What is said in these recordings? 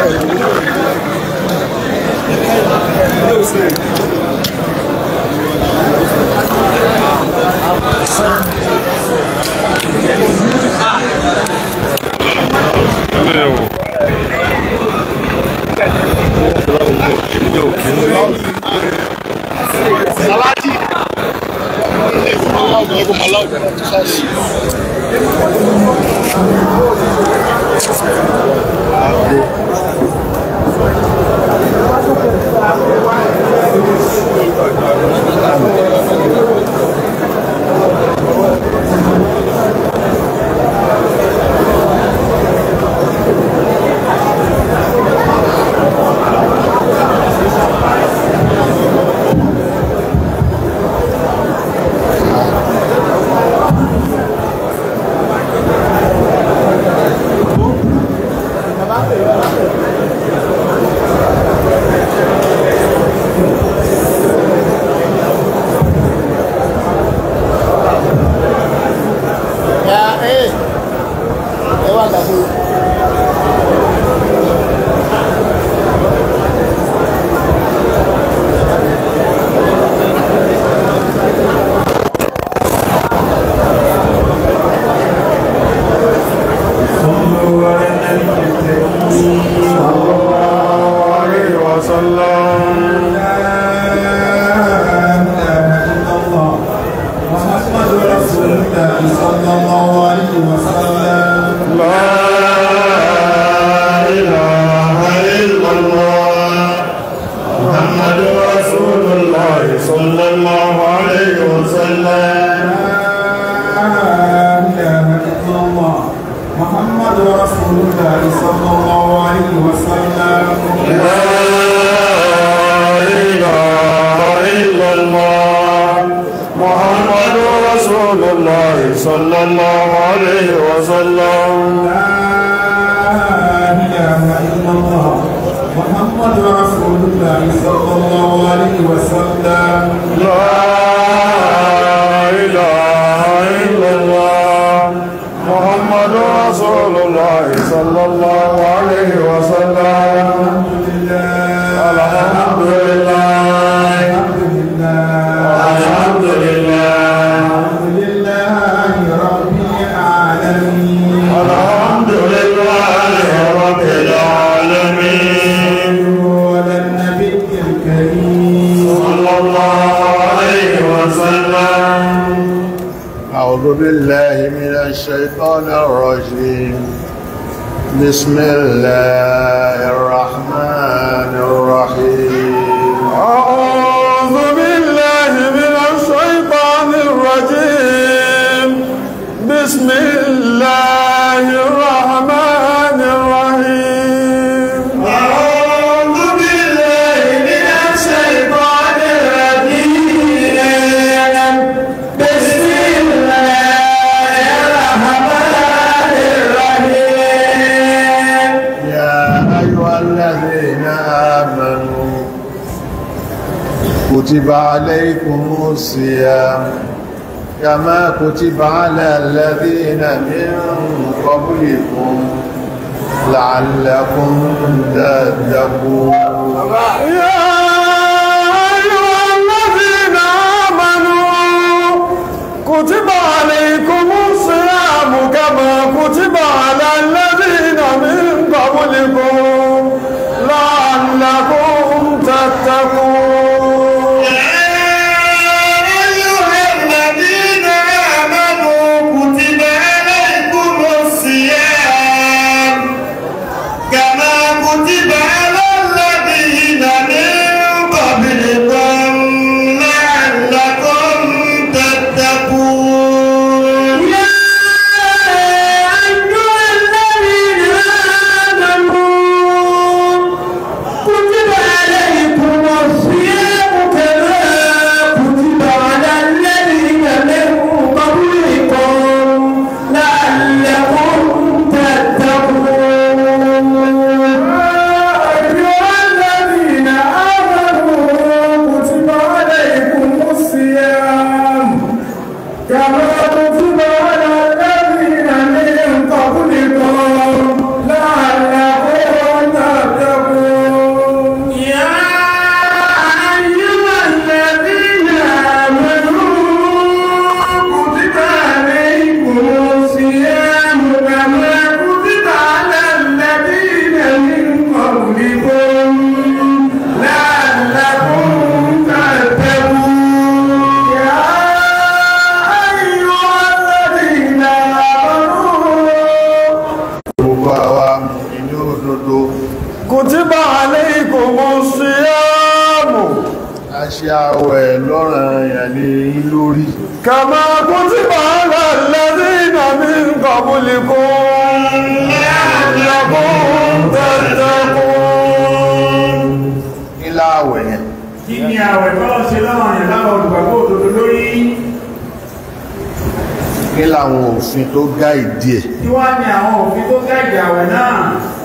بسم الله الرحمن الرحيم أعوذ بالله من الشيطان الرجيم بسم الله الرحمن الرحيم أعوذ بالله من الشيطان الرجيم بسم الله الرحمن الرحيم يا أيها الذين آمنوا كتب عليكم الصيام كما كتب على الذين من قبلكم لعلكم تتقون يا أيها الذين آمنوا كتب عليكم الصيام كما كتب على الذين من قبلكم لعلكم تتقون أيها الذين آمنوا كتب عليكم الصيام كما كتب على الذين من قبلكم لعلكم تتقون يا أيها الذين آمنوا كتب عليكم الصيام lódodo kùtìbà alaykumus siyamu a ṣe àwẹ̀ lọ́ranyàn ní lórí kama kùtìbà ala alladhina min qablikum la'allakum tattaqun nílá àwẹ̀ yẹn Kí ni àwẹ̀ tọ́lọ́ ṣe lọ́rọ̀ yẹn láwọn olùgbàgbọ́ òdodo lórí? nílá àwọn òfin tó gá ìdí ẹ̀ Kí wá ní àwọn òfin tó gáìdì àwẹ̀ náà?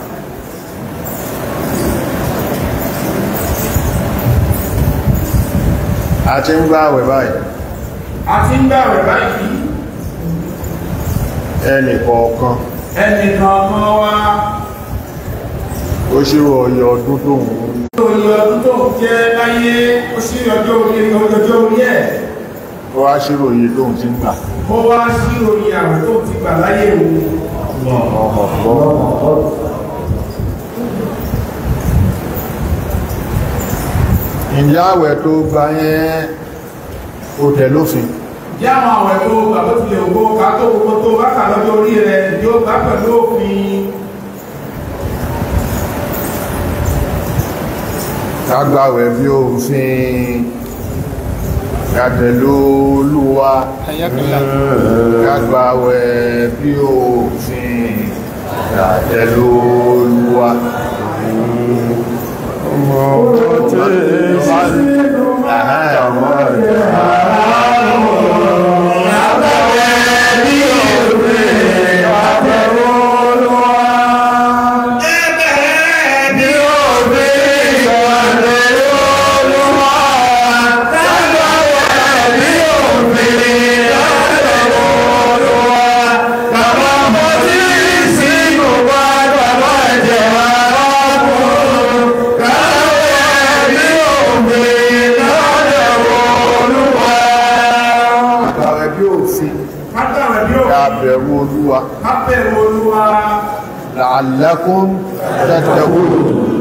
a ti ń gbá àwẹ̀ báyìí A ti ń gbàwẹ̀ báyìí. ẹnì kọ̀ọ̀kan Ẹnìkan kan wá ó ṣírò ọyọ ọdún tó ń lórí ọdún tó ń jẹ́ láyé ó sí ọjọ́ orí ọjọ́ orí ẹ̀. ó wá ṣírò iye tó ń ti ń gbà Ó wá sí orí àwẹ̀ tó ti gbà láyé òun. ìyá àwẹ̀ tó gbà yẹn ó tẹ̀ lófin Jẹ́ àwọn àwẹ̀ tó gbà tó tilẹ̀ ògbó ká tó gbogbo tó bá kà lọ́jọ́ orí rẹ̀ yóò gbà pẹ̀lú òfin. kágbàwẹ̀ bí òfin kàtẹ̀lú olúwa kágbàwẹ̀ bí òfin kàtẹ̀lú olúwa kágbàwẹ̀ bí òfin Kágbàwẹ̀ bí òfin. kàbẹ̀rù olúwa Kábẹ̀rù Olúwa. la'allakum tattaqun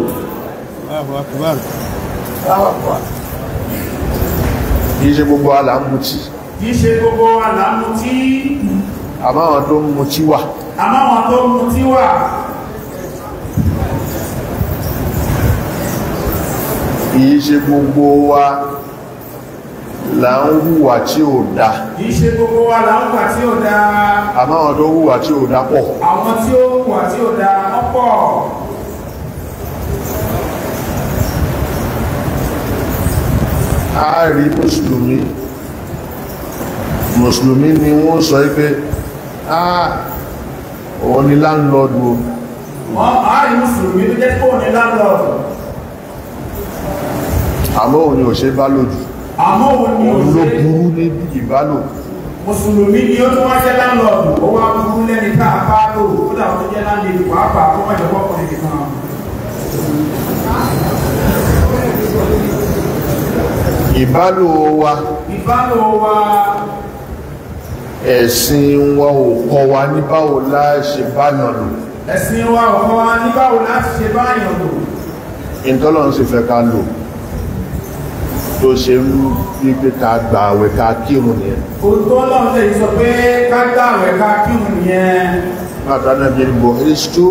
kìí ṣe gbogbo alàmùtí Kìí ṣe gbogbo àlámú tí àmọ́ àwọn tó ń mutí wà àmọ́ àwọn tó mú tí wà. kìí ṣe gbogbo wa là ń hùwà tí ò dá Kìí ṣe gbogbo àlámùgbà tí ò dáa. àmọ́ àwọn tó hùwà tí ò dá pọ̀ Àwọn tí ó wà tí ò dáa ọ̀pọ̀. a rí mùsùlùmí mùsùlùmí ni wọ́n sọ pé ah òun ni láńlọ́dù o Wọ́n àárín Mùsùlùmí tó jẹ́ kó ní láńlọ́ọ̀dù. àmọ́ òun ni ò ṣe bá lòdù Àmọ́ òun ni ò òun ló ṣe. burú ní ìbálò Mùsùlùmí ni ó tún wá jẹ́ láńlọ́ọ̀dù. Ó wá burú lẹ́ni tá a bá lò. Ó dà wọ́n jẹ́ láńlọ́ọ̀dù pàápàá kó má jẹ́ pọ́pọ̀ nìkan. ìbálò wa Ìbálò wa ẹ̀sìn wa ò kọ́ wa ní báwo la ṣe báyàn lò ẹ̀sìn wa ọ̀kan wa ní báwo láti ṣe báyàn lò. ìtọ́lọ́run sì fẹ́ ká lò tó ṣe ń bí pé ká gbà àwẹ̀ ká kírun nìyẹn Òtún ọlọ́run lè sọ pé ká gbààwẹ̀ ká kírun nìyẹn. bàtà náà bí bọ̀ èso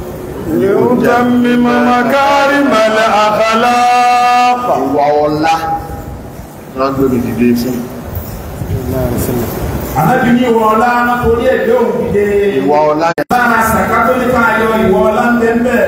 ليتمم مكارم الأخلاق ìwà ọlá náà gbèrè dìde fún Ànábì ní ìwọ ọlá náà torí ẹ̀gbẹ́ òun dìde. ìwà ọlá yẹn Lára sàká tó ní ká yọ ìwọ ọlá ń bẹ́ẹ̀ bẹ́ẹ̀.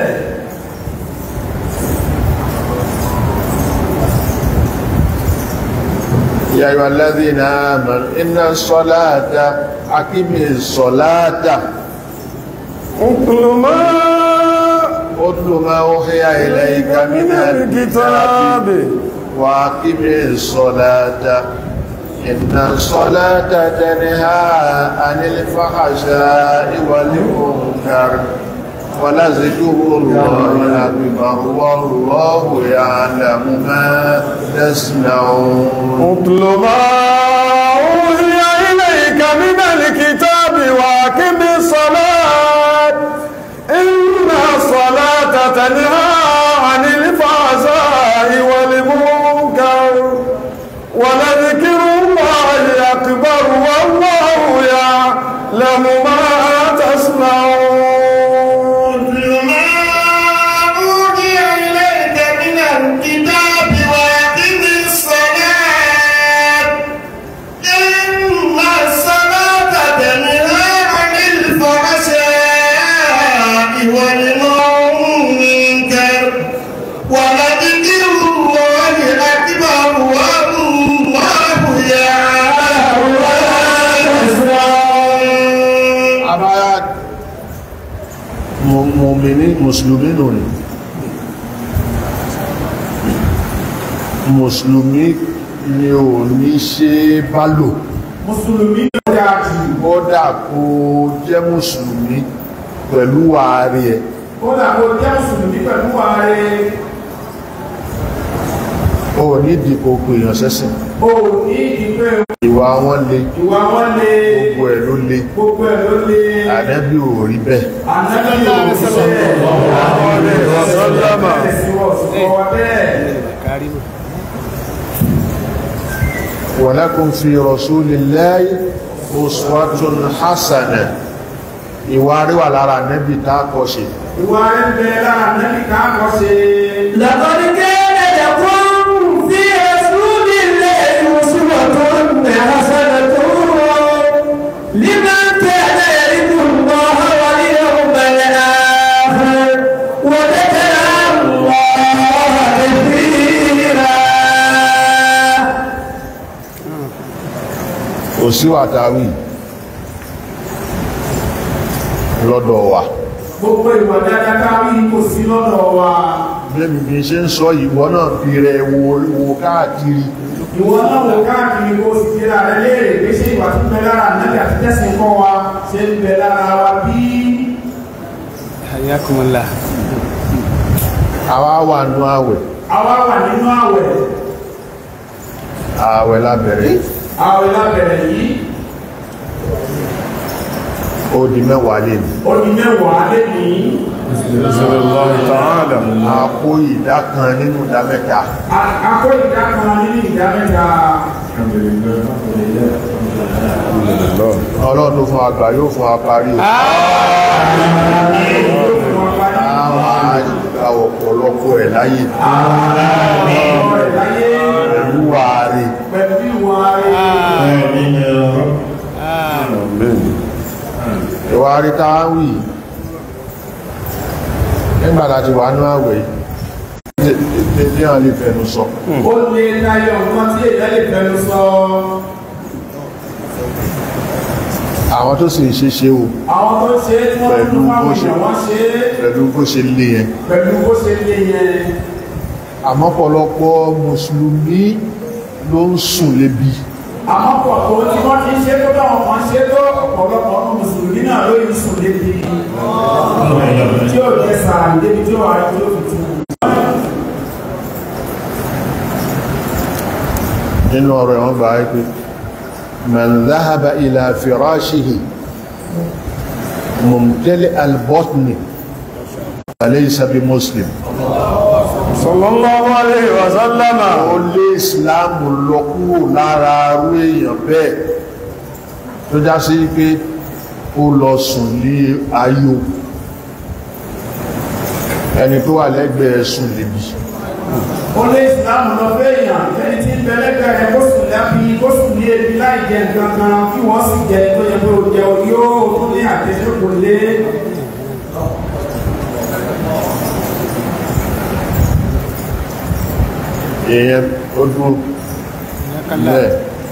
يا أيها الذين آمنوا إن الصلاة أقم الصلاة اتل ما اتل ما أوحي إليك من من الكتاب الكتاب وأقم الصلاة إن الصلاة تنهى عن الفحشاء والمنكر ولذكر الله أكبر والله يعلم ما تصنعون اتل ما أوحي إليك من الكتاب وأقم الصلاة إن الصلاة تنهى عن الفحشاء والمنكر ولذكر الله أكبر والله يعلم ما تصنعون اتل ما mùsùlùmí nù ní mùsùlùmí ni ò ní ṣe bá lò mùsùlùmí ló dáa jù kódà kó jẹ́ mùsùlùmí pẹ̀lú ààrẹ ẹ̀ kódà kó jẹ́ mùsùlùmí pẹ̀lú ààrẹ ó ní dìkò pèèyàn sẹ́sìn o ní ìpẹ́ ìwà wọn le ìwà wọn lé gbogbo ẹ̀ ló le gbogbo ẹ̀ ló lé ànẹ́bí ò rí bẹ́ẹ̀ ànábì òṣìṣẹ́ walakum fi rasulillahi uswatun hasana ìwà rí wà lára ànẹ́bí tá a kọ́ ṣe ìwà rẹ̀ ń bẹ lára ànábì káàkọ́ ṣe لقد كان لكم في رسول الله أسوة حسنة لمن كان يرجو الله واليوم الآخر وذكر الله كثيرا kò sí wàtàwí lọ́dọ̀ wa gbogbo ìwà dáadáa káwí kò sí lọ́dọ̀ wa bẹ́ẹ̀ni bí ṣe ń sọ ìwọ náà fi rẹ̀ wo wo káàkiri ìwọ náà wò káàkiri kó sì fi ra rẹ léèrè pé ṣé ìwà tó ń bẹ lára ànábì àti tẹ̀sìn kọ́ wa ṣe ń bẹ lára wa bí Hayakumullah. àwa wà nú àwẹ̀ àwa wà nínú àwẹ̀ àwẹ̀ lábẹ̀rẹ̀ àwẹ̀ lábẹ̀rẹ̀ yìí ó di mẹ́wàá lè ní ó di mẹ́wàá lé ní a kó ìdá kan nínú ìdá mẹ́ta akó ìdá kan nínú ìdá mẹ́ta ọlọ́run tó fún àgbà yóò fún àparí o yóò fún wa parí àwọn àgbà ọ̀pọ̀lọpọ̀ ẹ̀ láyé ọ̀rọ̀ rẹ̀ láyé pẹ̀lú wàárí pẹ̀lú ìwà rẹ̀ ìwárí táwì nígbà láti wà ní àwẹ̀ yìí tí wọ́n lè fẹnu sọ ó lè tayọ nǹkan tí èèyàn lè fẹnu sọ àwọn tó sì ń ṣe ṣe o àwọn tó ṣe é tí wọ́n Pẹ̀lú tún bó fáwọn ṣe- èèyàn wọ́n ṣe é pẹ̀lú bó ṣe lé yẹn pẹ̀lú bó ṣe lé yẹn àmọ́ pọ̀lọpọ̀ mùsùlùmí ló ń sùn lébi àmọ́ pọ̀ tó tí wọ́n ti ṣe tó dáwọn kan ṣe tó ọ̀pọ̀lọpọ̀ ọdún mùsùlùmí náà ló yìí sùn débi tí ó jẹ́ sàárì débi tí ó wà ní ó fi tú nínú ọ̀rọ̀ ẹ̀wọ̀n bá pé man dhahaba ila firashihi mumtali albotni alaysa bi muslim sallallahu alayhi wa sallama ó lé ìsìláàmù lọ kúrò lára arú èèyàn bẹ́ẹ̀ tó já sí pé ó lọ sùn ní ayò ẹni tó wà lẹ́gbẹ̀ẹ́ sùn lébi ó lé ìsìlámù lọ fẹ́ èèyàn ẹni tí ń bẹ lẹ́gbẹ̀ẹ́ rẹ̀ kó sùn lábí kó sùn ní ebi láì jẹ nǹkan kan kí wọ́n sì jẹ tó yẹ pé ó jẹ orí ó tún ní àtẹ́sẹ́kò lé èèyàn ó dúró bẹ́ẹ̀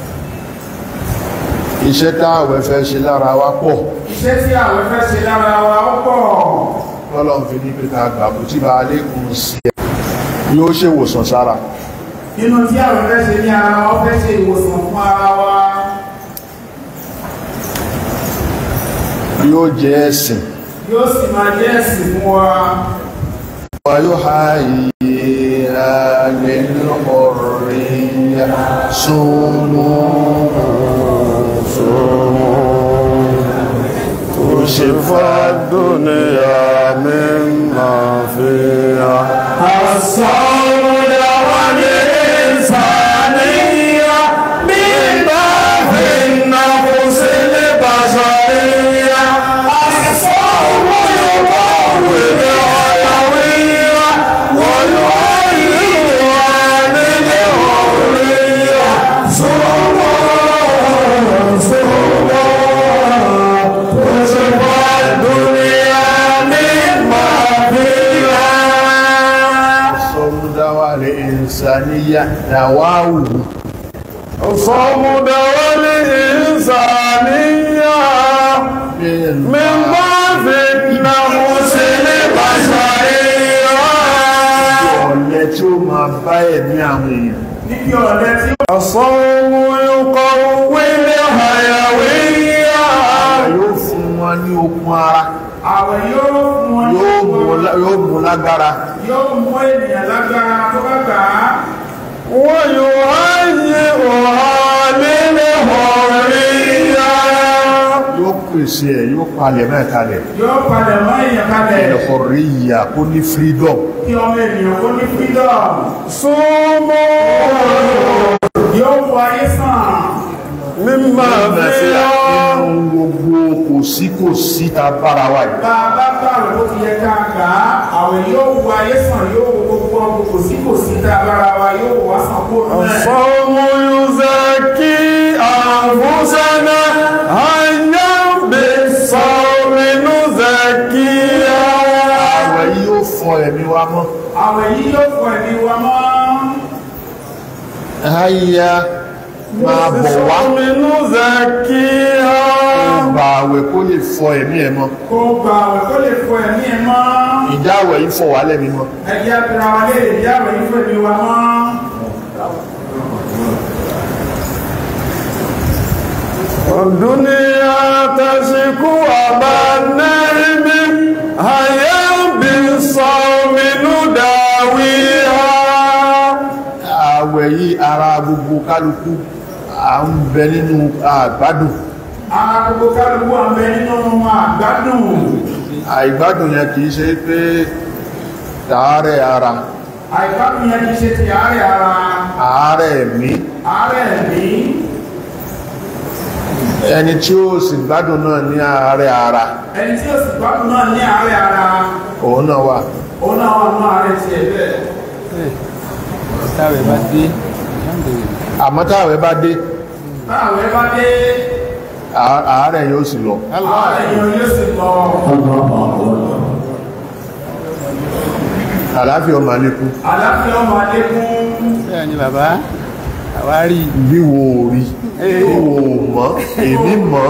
iṣẹ́ táàwẹ̀ fẹ́ ṣe lára wa pọ̀ iṣẹ́ tí àwọn fẹ́ ṣe lára wa ó pọ̀ lọ́lọ́ fi ní pé ká gbàgbó tí bá lékún sí ẹ yóò ṣe ìwòsàn sára nínú tí àwọn fẹ́ ṣe ní ara wa ó fẹ́ ṣe ìwòsàn fún ara wa yóò jẹ́ ẹ̀sìn yóò sì máa jẹ́ ẹ̀sìn fún wa wa yóò ha iye alẹ́lọ́rẹ̀ súnmọ́ شفاء الدنيا مما فيها الصوم دوام الإنسانية من باب النفس البشرية الصوم يقوي الحيوية ويعلمها من الحرية صوم صوم وشفاء الدنيا مما فيها sọmúdáwà lè ìsàníyà dáwàwù صوم دواء الإنسانية مما في النفس البشرية máa bá ẹ̀mí àwọn èèyàn níbi ọ̀lẹ tí الصوم يقوي الحيوية yóò fún wọn ní okun ara àwẹ̀ yóò fún wọn ní yóò mú lá- yóò mú lágbára yóò mú ènìyàn lágbára tó bá gbà á ويهيئها للحرية yóò pèsè ẹ̀ yóò palẹ̀ mẹ́ kalẹ̀ yóò padà mọ́ èèyàn kalẹ̀ ẹ̀kọ̀rí ìyà kó ní freedom kí ọmọ ènìyàn kó ní freedom صوموا yóò wọ ayé sàn مما فيها nínú gbogbo kò sí kò sí ta bára wa yìí bá a bá gbàwẹ̀ bó ti yẹ ká gbà á àwẹ̀ yóò wọ ayé sàn yóò wọ gbogbo ọgbọ kò sí kò sí tá a bára wa yóò wọ sàn kó náà الصوم يزكي أنفسنا هيا بالصوم نزكيها àwẹ̀ yìí yóò fọ ẹ̀mí wa mọ́ àwẹ̀ yìí yóò fọ ẹ̀mí wa mọ́ àyà máa bọ̀ wá بالصوم نزكيها gba àwẹ̀ kó lè fọ ẹ̀mí ẹ̀ mọ́ kó gbà àwẹ̀ kó lè fọ ẹ̀mí ẹ̀ mọ́ ìjà àwẹ̀ yìí fọ wá lẹ́mí mọ́ ẹ̀jẹ̀ abira wa lè rí àwẹ̀ yìí fọ ẹ̀mí wa mọ́ الدنيا تشكو أبا النعم هيا بالصوم نداويها àwẹ̀ yìí ara gbogbo kálukú à ń bẹ nínú àgbádùn ara gbogbo kálukú àmì nínú àgbádùn àìgbádùn yẹn kìí ṣe pé tààrẹ ara àìgbádùn yẹn kì í ṣe ti àárẹ̀ ara ààrẹ ẹ̀mí àárẹ̀ ẹ̀mí ẹni tí ó sì gbádùn náà ní ààrẹ ara ẹni tí ó sì gbádùn náà ní àárẹ̀ ara òun náà wà òun náà wà nínú àárẹ̀ tiẹ̀ bẹ́ẹ̀ táwẹ̀ bá dé alhamdulillah àmọ́ táwẹ̀ bá dé táwẹ̀ bá dé àá- ààrẹ yóò sì lọ àárẹ̀ yẹn yóò sì lọ àláfíà ọmọ àlékún àlàáfíà ọmọ adékún bẹ́ẹ̀ ni bàbá àwárí bí wo ò rí bí wo ò mọ̀ èmi mọ̀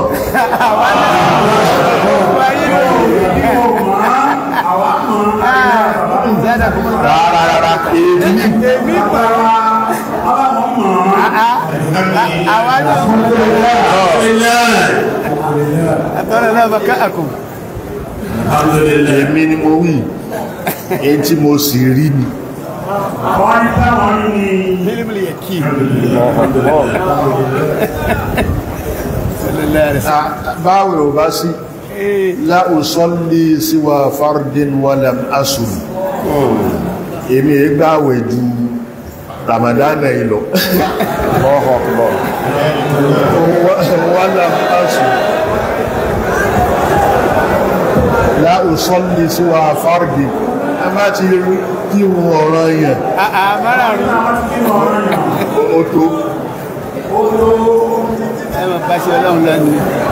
ìwò mọ́ àwa mọ́ ìzádà kó mọ́ rárá rárá èmi èmi pàrọ̀ àwa mọ́ mọ́ àwárí àtọ́rọ̀ náà bàká àkùn èmi ni mo wí èyí tí mo sì rí ni àwọn ní táwọn ní mílímìlì yẹ kí sallallahu alaihi wasallam báwẹ̀ ò bá sí láùsọ́lé síwá fardin walam asùn èmi gbáwẹ̀ ju ramadana ìlọ walam asùn láùsọ́lé síwá fardin a má ti rí kí wọn ọ̀rọ̀ yẹn àmàrà rú àwọn tí kí wọ́n rán yàn ó tó ó tó ẹmọ bá ṣe ọlọ́run lẹ́nu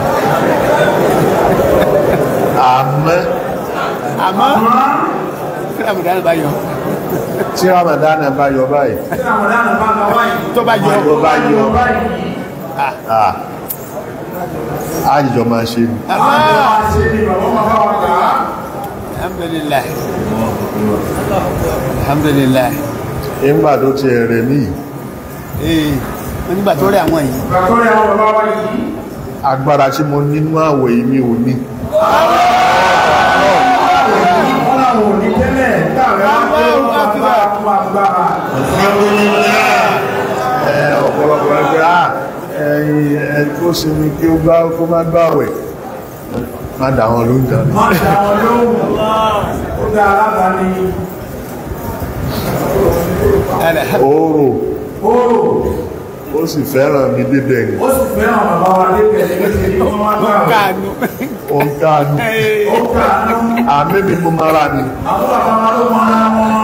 àmọ́ àmọ́ kí ramadan bá yọ tí ramadana bá yọ báyìí tí àwọn dáná bá lọ wáyé tó bá yọ tó bá yọ báyìí ah àjíjọ máa ṣe ni àwọn àwọn àṣẹ ni bàbá máa bá wa kà á alhamdulillah alhamdulillah nígbà tó ti ẹ̀rẹ̀ mí ee wọ́n nígbà tó rẹ̀ àwọn yìí gbàtọ́ rẹ̀ àwọn bàbá wa yìí agbára tí mo nínú àwẹ̀ yìí mi ò ní wọ́n làwọn ò ní tẹ́lẹ̀ táwọn á gbé wọn agbára fún agbára ẹ ọ̀pọ̀lọpọ̀ ẹgbẹ́ à ẹ̀yìn ẹ̀ tó sinmi kí ó bá kó má gbàwẹ̀ má dà wọn ló ń jà ní má dá wọn lóhùn ó dá alábàání oòrò oòrò ó sì fẹ́ràn mi débẹ̀ ni ó sì fẹ́ràn bàbá wa débẹ̀ ní kékeré kí wọ́n má gbà wọ́n káànú ó ń káàánú ó kàánú àmẹ́bí mo mara ni àwọn bàbá wa ló mọ́ra wọn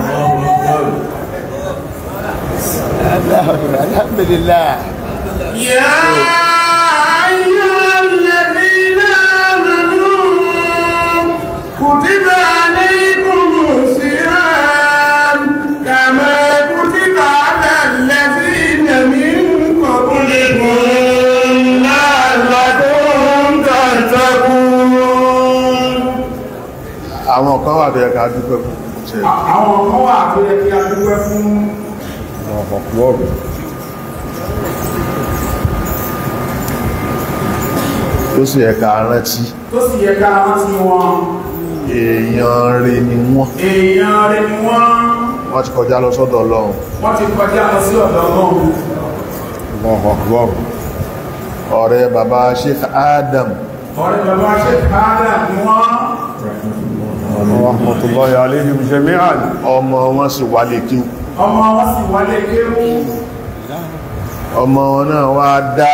alhamdulillah يا أيها الذين آمنوا كتب عليكم الصيام كما كتب على الذين من قبلكم لعلكم تتقون àwọn kan wà tó yẹ ká dúpẹ́ fún tẹ̀ À- àwọn kan wà tó yẹ kí a dúpẹ́ fún tó sì ẹ̀ka rántí tó sì yẹ ká rántí wọn èèyàn rẹ̀ ni wọ́n èèyàn rẹ̀ ni wọ́n wọ́n ti kọjá lọ sọ́dọ̀ ọlọ́run wọ́n ti kọjá lọ sí ọ̀dọ̀ náà ọ̀rẹ́ bàbá Sheikh Adam ọ̀rẹ́ bàbá ṣe káàdà ni wọ́n rahmatullahi alayhim jami'an ọmọ wọn sì wálé kí ọmọ wọn sì wálé kéwú ọmọ wọn náà wá dá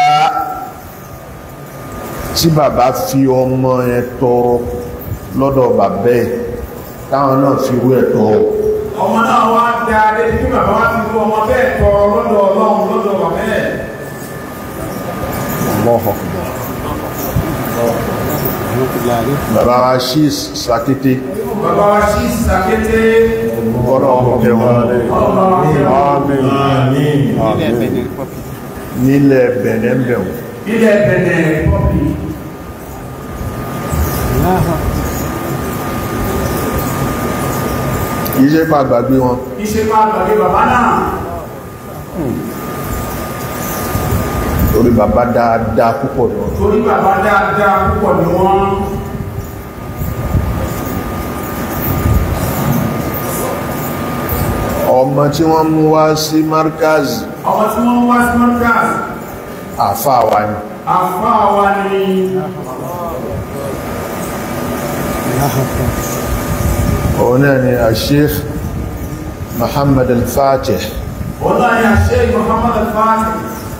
tí bàbá fi ọmọ yẹn tọrọ lọ́dọ̀ bàbá ẹ̀ táwọn náà fi rú ẹ̀ tọrọ ọmọ náà wá dá adé tí bàbá wá ti rú ọmọ bẹ́ẹ̀ tọrọ lọ́dọ̀ ọlọ́run lọ́dọ̀ bàbá ẹ̀ bàbá wa ṣí sàkété bàbá wa sí sàkété kọ́nà ọkọ̀ wọn ilẹ̀ Benin Republic nílẹ̀ bẹ̀nẹ̀bẹ̀wò ilẹ̀ bẹ̀nẹ̀ pọ́pì kìí ṣe pa gbàgbé wọn iṣẹ́ máa gbàgbé bàbá náà torí bàbá dáadáa púpọ̀ lọ torí bàbá dáadáa púpọ̀ ni wọ́n ọmọ tí wọ́n mú wá sí markaz ọmọ tí wọ́n wá sí mọ́kàs àfáà wa ni àfáà wa ni òun náà ni Sheikh Muhammad al-Fatih ọ̀nà ni àṣẹ Muhammad al-Fatih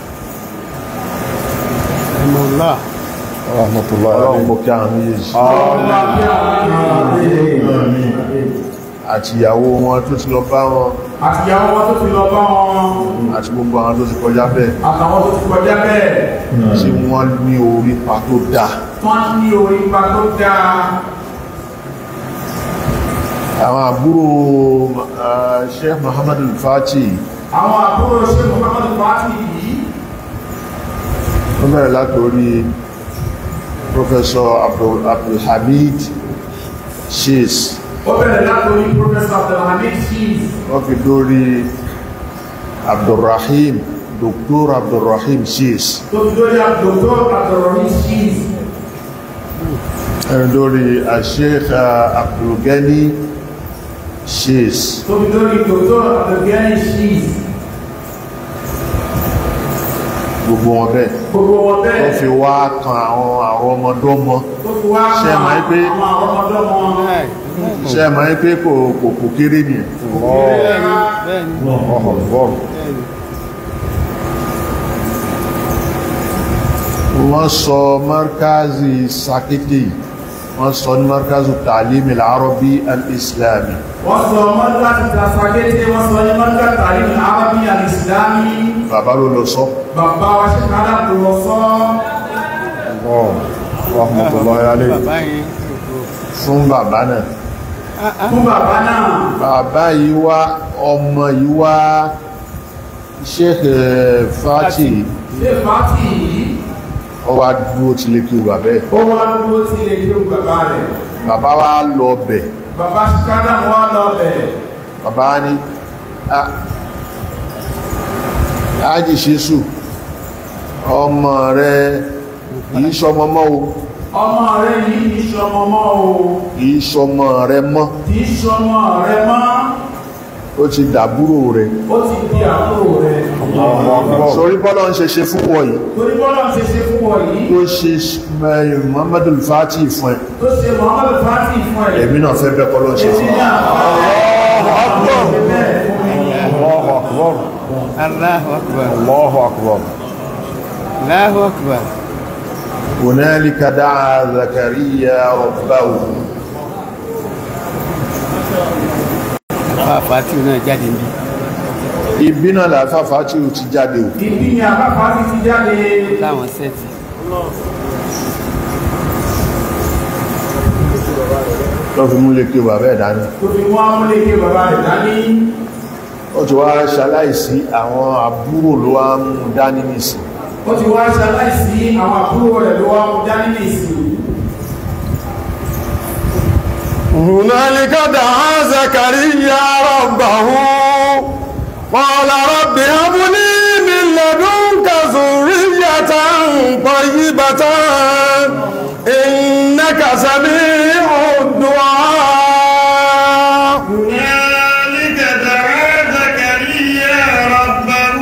ẹmọ̀lá rahmatullahi ọlọ́run alayhim kò kí àwọn méjèèjì ọlọ́run àbí àwọn àti ìyàwó wọn tó ti lọ bá wọn àtìyàwó wọn tó ti lọ bá wọn àti gbogbo àwọn tó ti kọjá bẹ́ẹ̀ àtàwọn tó ti kọjá bẹ́ẹ̀ tí wọ́n ní orí pa tó dáa wọ́n ní orí ipa tó dáa àwọn àbúrò uh, Sheikh Muhammad al-Fatih àwọn àbúrò ṣe Muhammad al-Fatih yìí wọ́n bẹ̀rẹ̀ látorí Professor Abdul Abdulhamid Shiz ó bẹ̀rẹ̀ látòrí Professor Abdulhamid Shiz wọ́n fi dórí Abdulrahim Dr. Abdulrahim Shiz tó fi lórí Dr. Abdulrahim Shiz ẹni dórí Sheikh uh, Abdulgani Shiz tó fi lórí Dr. Abdulgani Shiz gbogbo wọn bẹ́ẹ̀ gbogbo wọn wọ́n bẹ́ẹ̀ fi wá kan àwọn àwọn ọmọdọ́mọ tó fi wá Ṣé ẹ mọ̀ àwọn pé- àwọn ọmọdọ́mọ ṣe é máa ń pé kò kò kò kéré nìyẹn bẹ́ẹ̀ni bẹ́ẹ̀ni bẹ́ẹ̀ni wọ́n sọ markazi sakiti wọ́n sọ ní markazi ta'lim al-arabi al-islami wọ́n sọ mọ́lá ti tàṣàkété wọ́n sọ ní mọ́lá tàrí àrábí alìsìlámi bàbá ló lọ sọ bàbá wa ṣe kádà kò lọ sọ rahmatullahi alayhim bàbá yẹn fún bàbá náà fún bàbá náà bàbá yìí wá ọmọ yìí wá sheikh eh, fati ṣe fàtì yìí ó wá dúró tí lè kí o bàbá ẹ̀ ó wá dúró sí ilé kí ó bàbá rẹ̀ bàbá wá lọ bẹ̀ bàbá ṣe kádà wá lọ bẹ̀ bàbá ní "Ah, ájì ṣésù ọmọ rẹ̀ kìí sọmọ mọ́ o ọmọ rẹ̀ yìí kì í ṣọmọ mọ́ o kìí sọmọ rẹ̀ mọ́ kì í ṣọmọ rẹ̀ mọ́ ó ti dàbúrò rẹ̀ ó ti di àbúrò rẹ̀ sórí bọ́lá ń ṣe ṣe fún wọ̀ yìí torí bọ́lá ṣe ṣe fún ọ yìí tó ṣe eh, Muhammadu Fati fún ẹ tó ṣe Muhammad fàtì fún ẹ̀ èmi náà fẹ́ bẹ́ẹ̀ kọ́lọ́ ṣe fún èmi náà fẹ́ bẹ́ẹ̀ fún mi Allahu akbar Allahu akbar Allahu akbar Allahu akbar هنالك دعا زكريا ربه àfa fàtí náà jáde níbi ibi náà làáfà Fati ti jáde o ibi ni àbáfà ti ti jáde láwọn sẹ́ẹ̀tì lọ́ fi mú lè kí o bàbá ẹ̀ dání tó fi wọ́n amúléke bàbá rẹ̀ dání ó ti wá ṣaláìsí àwọn àbúrò ló wá ń mú dání nìsín ó ti wá ṣaláìsí àwọn àbúrò rẹ̀ ló wá mú dání ní ìsìn هنالك دعا زكريا ربه قال رب هب لي من لدنك ذرية طيبة إنك سميع الدعاء هنالك دعا زكريا ربه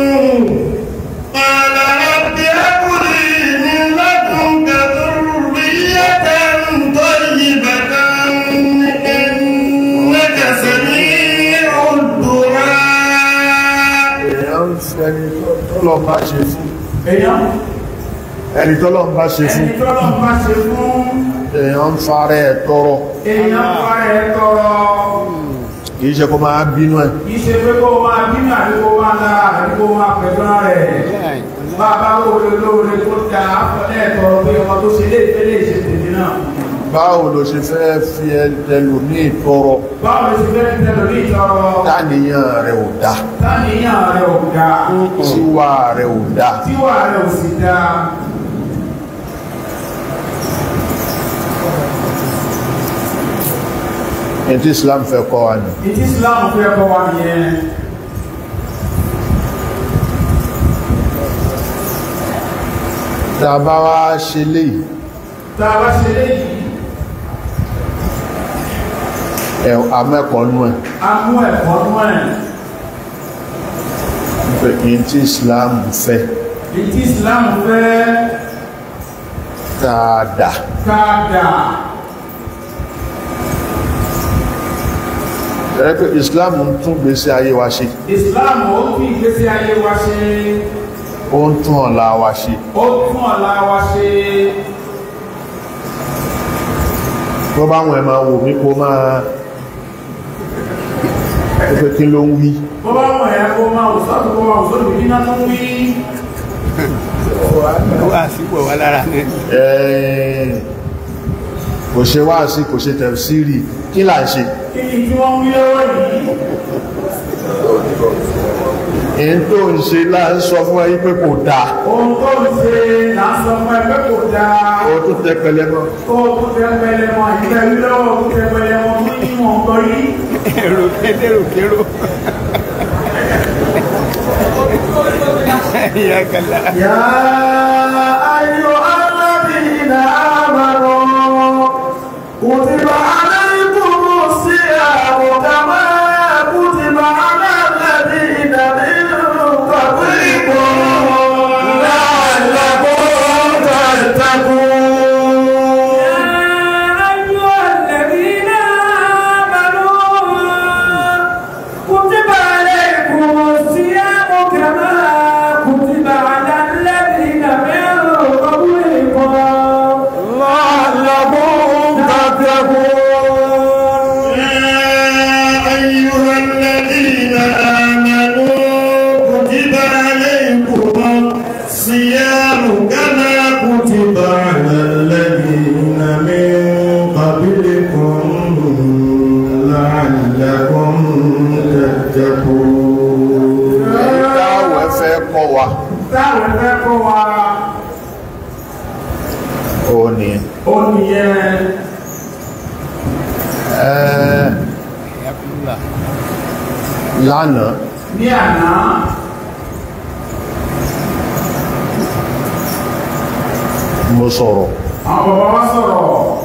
قال رب هب لي من لدنك ذرية طيبة إنك سميع الدعاء èèyàn ń fi ẹni tọ́lọ́ bá ṣe fún èèyàn ẹni tọ́lọ́ bá ṣe fún ẹni tọ́lọ́ bá ṣe fún èèyàn ń fara ẹ̀ tọrọ èèyàn bá ẹ tọrọ kìí ṣe kó máa bínú ẹ̀ kìí ṣe pé kó máa bínú àdúgbò máa lára àdúgbò máa pẹ̀lú rẹ̀ bàbá lóore lóore tó da àfọlẹ́ tọrọ pé ọmọ tó ṣe lé ìfẹ́ lè ṣe tèmi náà báwo ló ṣe fẹ́ fi ẹlòmíì tọrọ báwo ló ṣe fẹ́ tẹ̀lé ní ìtọrọ táníyàn rẹ̀ ò dá táníyàn rẹ̀ ò ga tíwà rẹ̀ ò dá tíwà rẹ̀ ò sì da ẹni tí Islam fẹ́ kọ́ wa nù ìdí Islam fẹ́ kọ́ wa nìyẹn tá a bá wá ṣe léyìí tá a bá ṣe léyìí ẹ̀ amẹ́kọ̀ọ́ nú ẹ̀ a mú ẹ̀kọ́ nú ẹ̀ pé kí n tí Islam fẹ́ ìdí Islam fẹ́ dáadáa ká dà ẹ̀rẹ́ pé Islam ń tún gbésí ayé wa ṣe Islam ó fi ìgbésí ayé wa ṣe ó ń tún ọ̀la wa ṣe ó tún ọ̀la wa ṣe tó bá wọn ẹ̀ máa wò mí kó máa pé kí ló ń wí bó bá wọ̀ ẹ́ kó máa wò sọ́tún kó máa wò sọ́tún bí náà tó ń wí wá sípò wá lára ní Ẹ̀, kò ṣe wáàsí kò ṣe tẹ̀síìrì kí là ń ṣe kí ni tí wọ́n ń wí lọ́wọ́ yìí èyí tó ń ṣe láà ń sọ fún ẹyí pé kò dáa ohun tó ń ṣe là ń sọ fún ẹgbẹ́ kò dáa ó tún tẹ pẹlẹ mọ́ ó tún tẹ pẹlẹ mọ ìgbẹ́ wí lọ́wọ́ tún tẹ pẹlẹ mọ ní ìwọ̀n gbọ́ yìí èrò kédèrò kérò ìyá kàlá يا أيها الذين آمنوا كتب عليكم الصيام كما كتب على الذين من قبلكم لعلكم تتقون يا أيها الذين آمنوا كتب عليكم الصيام كما كتب على الذين من قبلكم لعلكم تتقون أيها الذين آمنوا كتب عليكم الصيام كما كتب على الذين من قبلكم لعلكم تتقون ìdáwọ̀ ẹ̀fẹ́ kọ́ wa táwọn ẹgbẹ́ kọ́ wa ó ní ó nìyẹn ẹ̀ ìyá kúlà lánàá ní àná mo sọ̀rọ̀ àwọn bàbá wa sọ̀rọ̀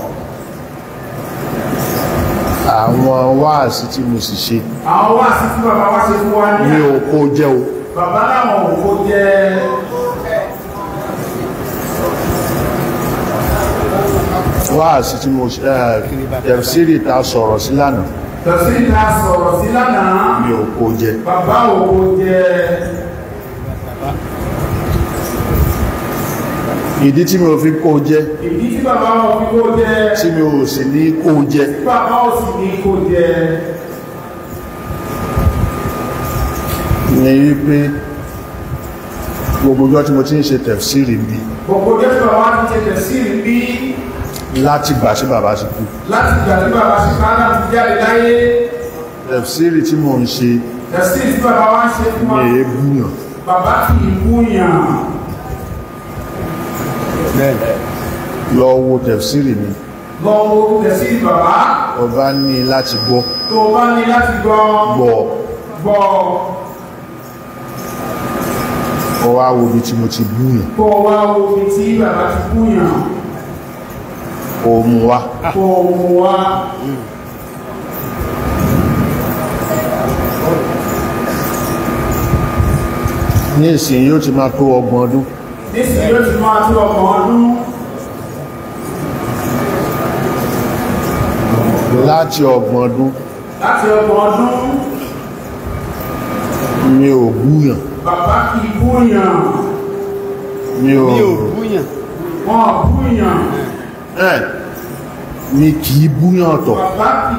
àwọn wáàsí tí mo sì ṣe àwọn wá sí tí bàbá wa ṣe fún wa ní ní àná oko jẹ́ o bàbá láwọn òkú jẹ́ wáàsí tí mo ṣe tẹ̀síìrì ta sọ̀rọ̀ sí lánàá tẹ̀sí ìta sọ̀rọ̀ sí lánàá ní oko jẹ́ bàbá òkú jẹ́ ìdí tí mi ò fi kó jẹ́ ìdí tí bàbá wọn fi kó jẹ́ tí mi ò sì ní kó jẹ́ tí bàbá ò sì ní kó jẹ́ ní wípé gbogbo ọjọ́ tí mo ti ń ṣe tẹ̀síìrì bí gbogbo jẹ́ tí bàbá ti ṣe tẹ̀sí bí láti gbà sí bàbá ti kú láti gbà tí bàbá ṣe káàdà ti jáde láyé tẹ̀síìrì tí mo ń ṣe tẹ̀sí tí bàbá wa ṣe fún wa ní èébúyàn bàbá kì í wúyàn bẹ́ẹ̀ lọ wo tẹ̀síìrì mi lọ́wọ́ tẹ̀sí bàbá ọba ní láti gbọ́ tó o bá ní láti gbọ́ gbọ́ gbọ́ ọwá wo bí tí mo ti búyàn kó o wá wo ibi tí bàbá ti kúyàn kò mú wá kó o mú wá ní ìsìn yóò ti máa tó ọgbọ̀n ọdún nísìnyí yóò ti máa tó ọgbọ̀n ọdún láti ọgbọ̀n ọdún láti ọgbọ̀n ọdún mi ò búyàn bàbá kì í kúyàn mi ò mi ò búyàn wọn ò kúyàn ẹ̀ mi kìí búyàn ọ̀tọ̀ bàbá kì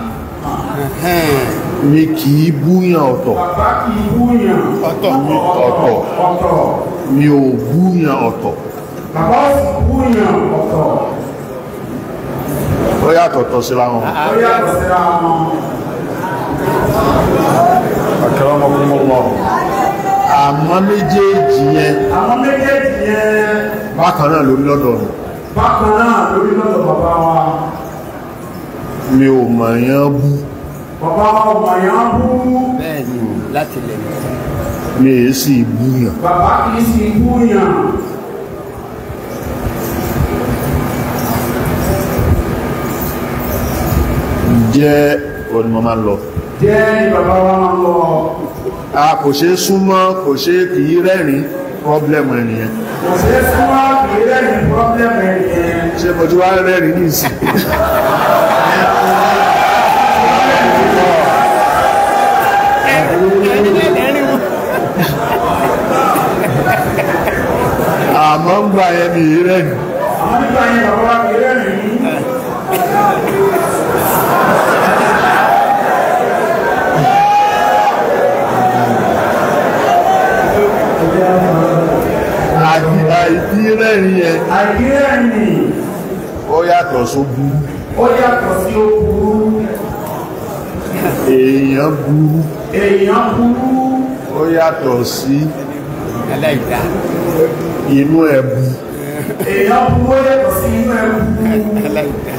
mi kìí búyàn ọ̀tọ̀ bàbá kì í kúyàn ọ̀tọ̀ ọ̀tọ̀ ọ̀tọ̀ mi ò búyàn ọ̀tọ̀ bàbá ò sì kúyàn ọ̀tọ̀ ó yàtọ̀ tọ̀ síra wọn ó yàtọ̀ síra wọn àmọ́ méjèèjì yẹn àwọn méjèèjì yẹn bákan náà lórí lọ́dọ̀ mi bákan náà lórí lọ́dọ̀ bàbá wa mi ò mọ̀ yán bú bàbá wa ò mọ̀ yán bú bẹ́ẹ̀ ni láti lẹ̀ mi èé sì búyàn bàbá kì í sì kúyàn jẹ́ òní mo máa ń lọ jẹ́ ní bàbá wa máa ń lọ a kò ṣe é súnmọ́ kò ṣe é kìí rẹ́rìn pọ́blẹ́mù ẹnìyẹn kò ṣeé súnmọ́ kì í rẹ́yìn pọ́blẹ́mù ẹ̀ yẹn ṣe mo ti wá rẹ́rìn ní ìsìn àmọ́ ń gbà yẹn mi ì rẹ́rìn àwọn nígbà yẹn bàbá wa kì í rẹ́yìn àti àìdí rẹ́rìn yẹn àìkí rẹ́yìn ó yàtọ̀ só burú ó yàtọ̀ sí ó burú èèyàn burú èèyàn burú ó yàtọ̀ sí aláìdá inú ẹ̀bù èèyàn burú ó yàtọ̀ sí inú ẹ̀ burú aláìdá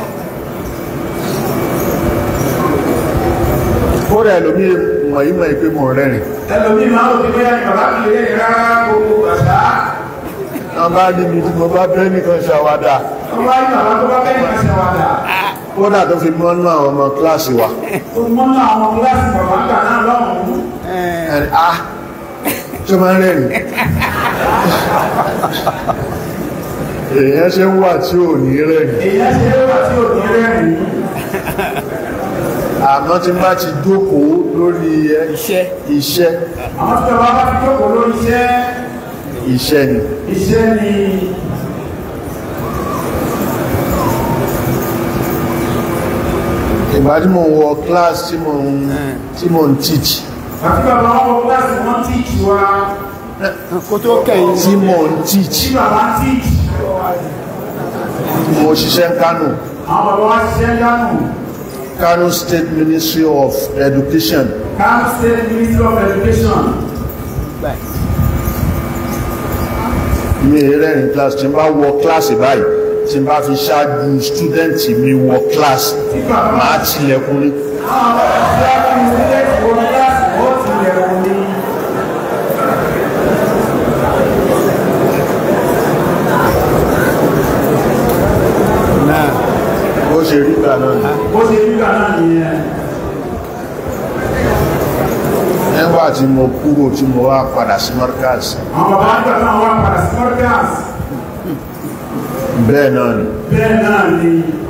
ó rẹ̀ lómi mọ̀ yí mọ̀ ìpé mọ̀ rẹ́rìn ẹlòmíì máa ń rò pé bóyá ní bàbá kì í rẹ́yìn rárá gbogbo àṣà wọ́n bá níbi tí mo bá bẹ́ nìkan ṣàwádà tó bá ní bàbá tó bá bẹ́ẹ̀ ní àṣà wàdà kódà tó fi mọ́nú àwọn ọmọ kíláàsì wa tó mọ́nà àwọn kíláàsì bàbá gbà náà lọ́hùn-ún ẹni ah tó máa ń rẹ́rìn èèyàn ṣe ń wà tí ò ní rẹ́rìn èèyàn ṣe é wà tí ò ní rẹ́rìn àmọ́ tí bá ti jókòó lórí ẹ iṣẹ́ iṣẹ́ àwọn tí bàbá bá fi jókòó lórí iṣẹ́ iṣẹ́ ni iṣẹ́ ni ìgbà tí mo wọ kíláàsì tí mo ń tí mo ń teach àti bàbá wọn wọ kíláàsì wọn tíìtì wa kó tó kẹ́yìn tí mo ń teach tí bàbá tíìtì mo ṣiṣẹ́ ń Kánò àwọn bàbá wa ṣiṣẹ́ dánù Kano State Ministry of Education Kano State Ministry of Education mi rẹ́rìn kíláàsì tí n bá wọ kíláàsì báyìí tí n bá fi ṣáájú stúdẹ̀ntì mi wọ kíláàsì tí bàbá máa tilẹ̀kùn ní àwọn bàbá tí wọ́n fi sílẹ̀ wọ kíláàsì wọ́n ti lẹ̀ wọ́n ní náà bó ṣe rí gbà náà ni. bó ṣe rí gbà náà nìyẹn nígbà tí mo kúrò tí mo wá padà sí Markaz àwọn bàbá nígbà náà wà padà sí Markaz bẹ́ẹ̀ náà ni bẹ́ẹ̀ náà ni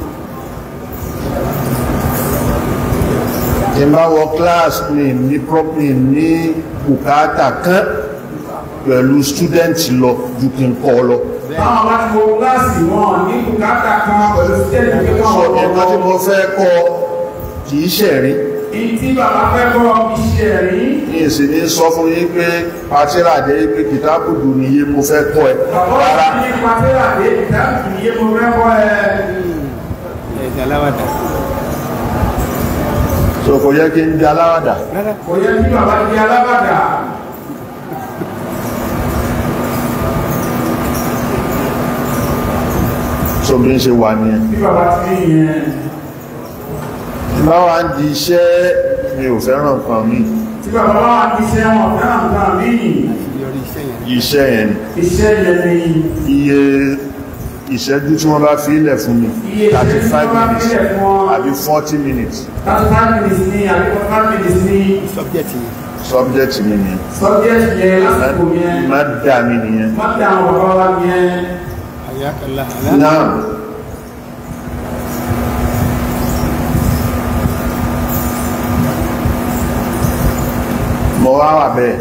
tí n bá wọ kíláàsì mi ní property ní bùkátà kan pẹ̀lú stúdẹ̀ntì lọ ju kí n kọ́ lọ táwọn bá ti wọ kíláàsì wọn ní bùkátà kan pẹ̀lú sítẹ́ẹ̀lì pé sọ káwọn ẹ̀kọ́ tí mo fẹ́ kọ́ kì í ṣẹ̀rí ìtí bàbá fẹ́ kọ́ iṣẹ́ rí ní ìsìn ní sọ fún yín pé pàtíràdé pé kìtàbùdù ni iye mo fẹ́ kọ́ ẹ bàbá wà rárá ní pàtẹ́lá dé ìdáàbì iye mo fẹ́ kọ́ ẹ ẹ̀sìn aláwàdà so kò yẹ kí n di aláwàdà kò yẹ kí bàbá di alábàdà so bí n ṣe wà nìyẹn bí bàbá ti rí yẹn bá wá ń di iṣẹ́ mi ò fẹ́ràn nǹkan mi tí bàbá wa ti ṣe wọn fẹ́ràn nǹkan míì yọrí iṣẹ́ yẹn iṣẹ́ yẹn iṣẹ́ yẹn ni iye ìṣẹ́jú tí wọ́n bá fi ilẹ̀ fún mi Iye ìṣẹ́jú tí 35 wọ́n bá fi minutes ilẹ̀ fún ọ. àbí 40 minutes thirty five minutes ni àbí forty five minutes ni subject yẹn subject mi ni subject yẹn lásìkò yẹn má dà mí nìyẹn má dá àwọn bàbá wa yẹn àyàkàlà náà mo wá wà bẹ́ẹ̀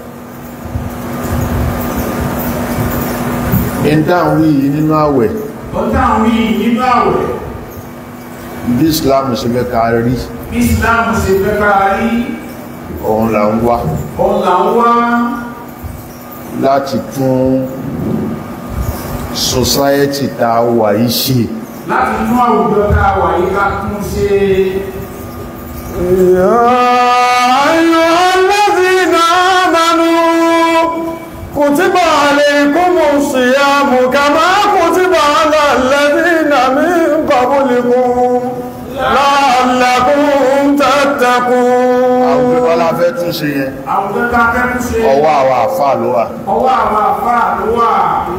ìdáhùn yìí nínú àwẹ̀ ó dáhùn yìí nínú àwẹ̀ bí Islam ṣe fẹ́ ká rí bí Islam ṣe fẹ́ ká rí òun là ń wá òun là ń wá láti tún society tá a wà yìí ṣe láti inú àwùjọ tá a wà yìí ká tún ṣe يا أيها الذين آمنوا كتب عليكم الصيام كما كتب على الذين من قبلكم لعلكم àwọn تتقون pípọ́ la fẹ́ tún ṣe yẹn àwùjọ tá a fẹ́ tún ṣe ọwọ́ àwọn àfáà ló wà ọwọ́ àwọn àfáà ló wà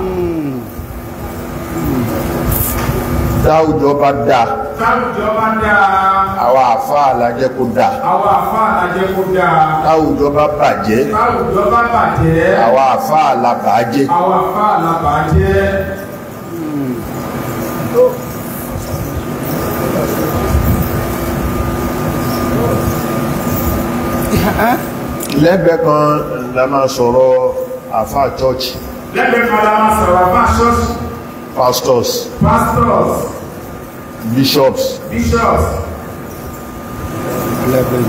táwùjọ bá dáa táwùjọ bá dáa àwọn àfáà la jẹ́ kó dáa àwọn àfáà lájẹ́ kó dáa táwùjọ bá bàjẹ́ táwùjọ bá bàjẹ́ àwọn àfáà la bàájẹ́ àwọn àfáà la bàjẹ́ lẹ́gbẹ̀ẹ́ kan la máa sọ̀rọ̀ àfáà church lẹ́gbẹ̀ẹ́ kan la máa sọ̀rọ̀ àfáà ṣọ́ọ̀ṣì pastors pastors bishops bishops eleven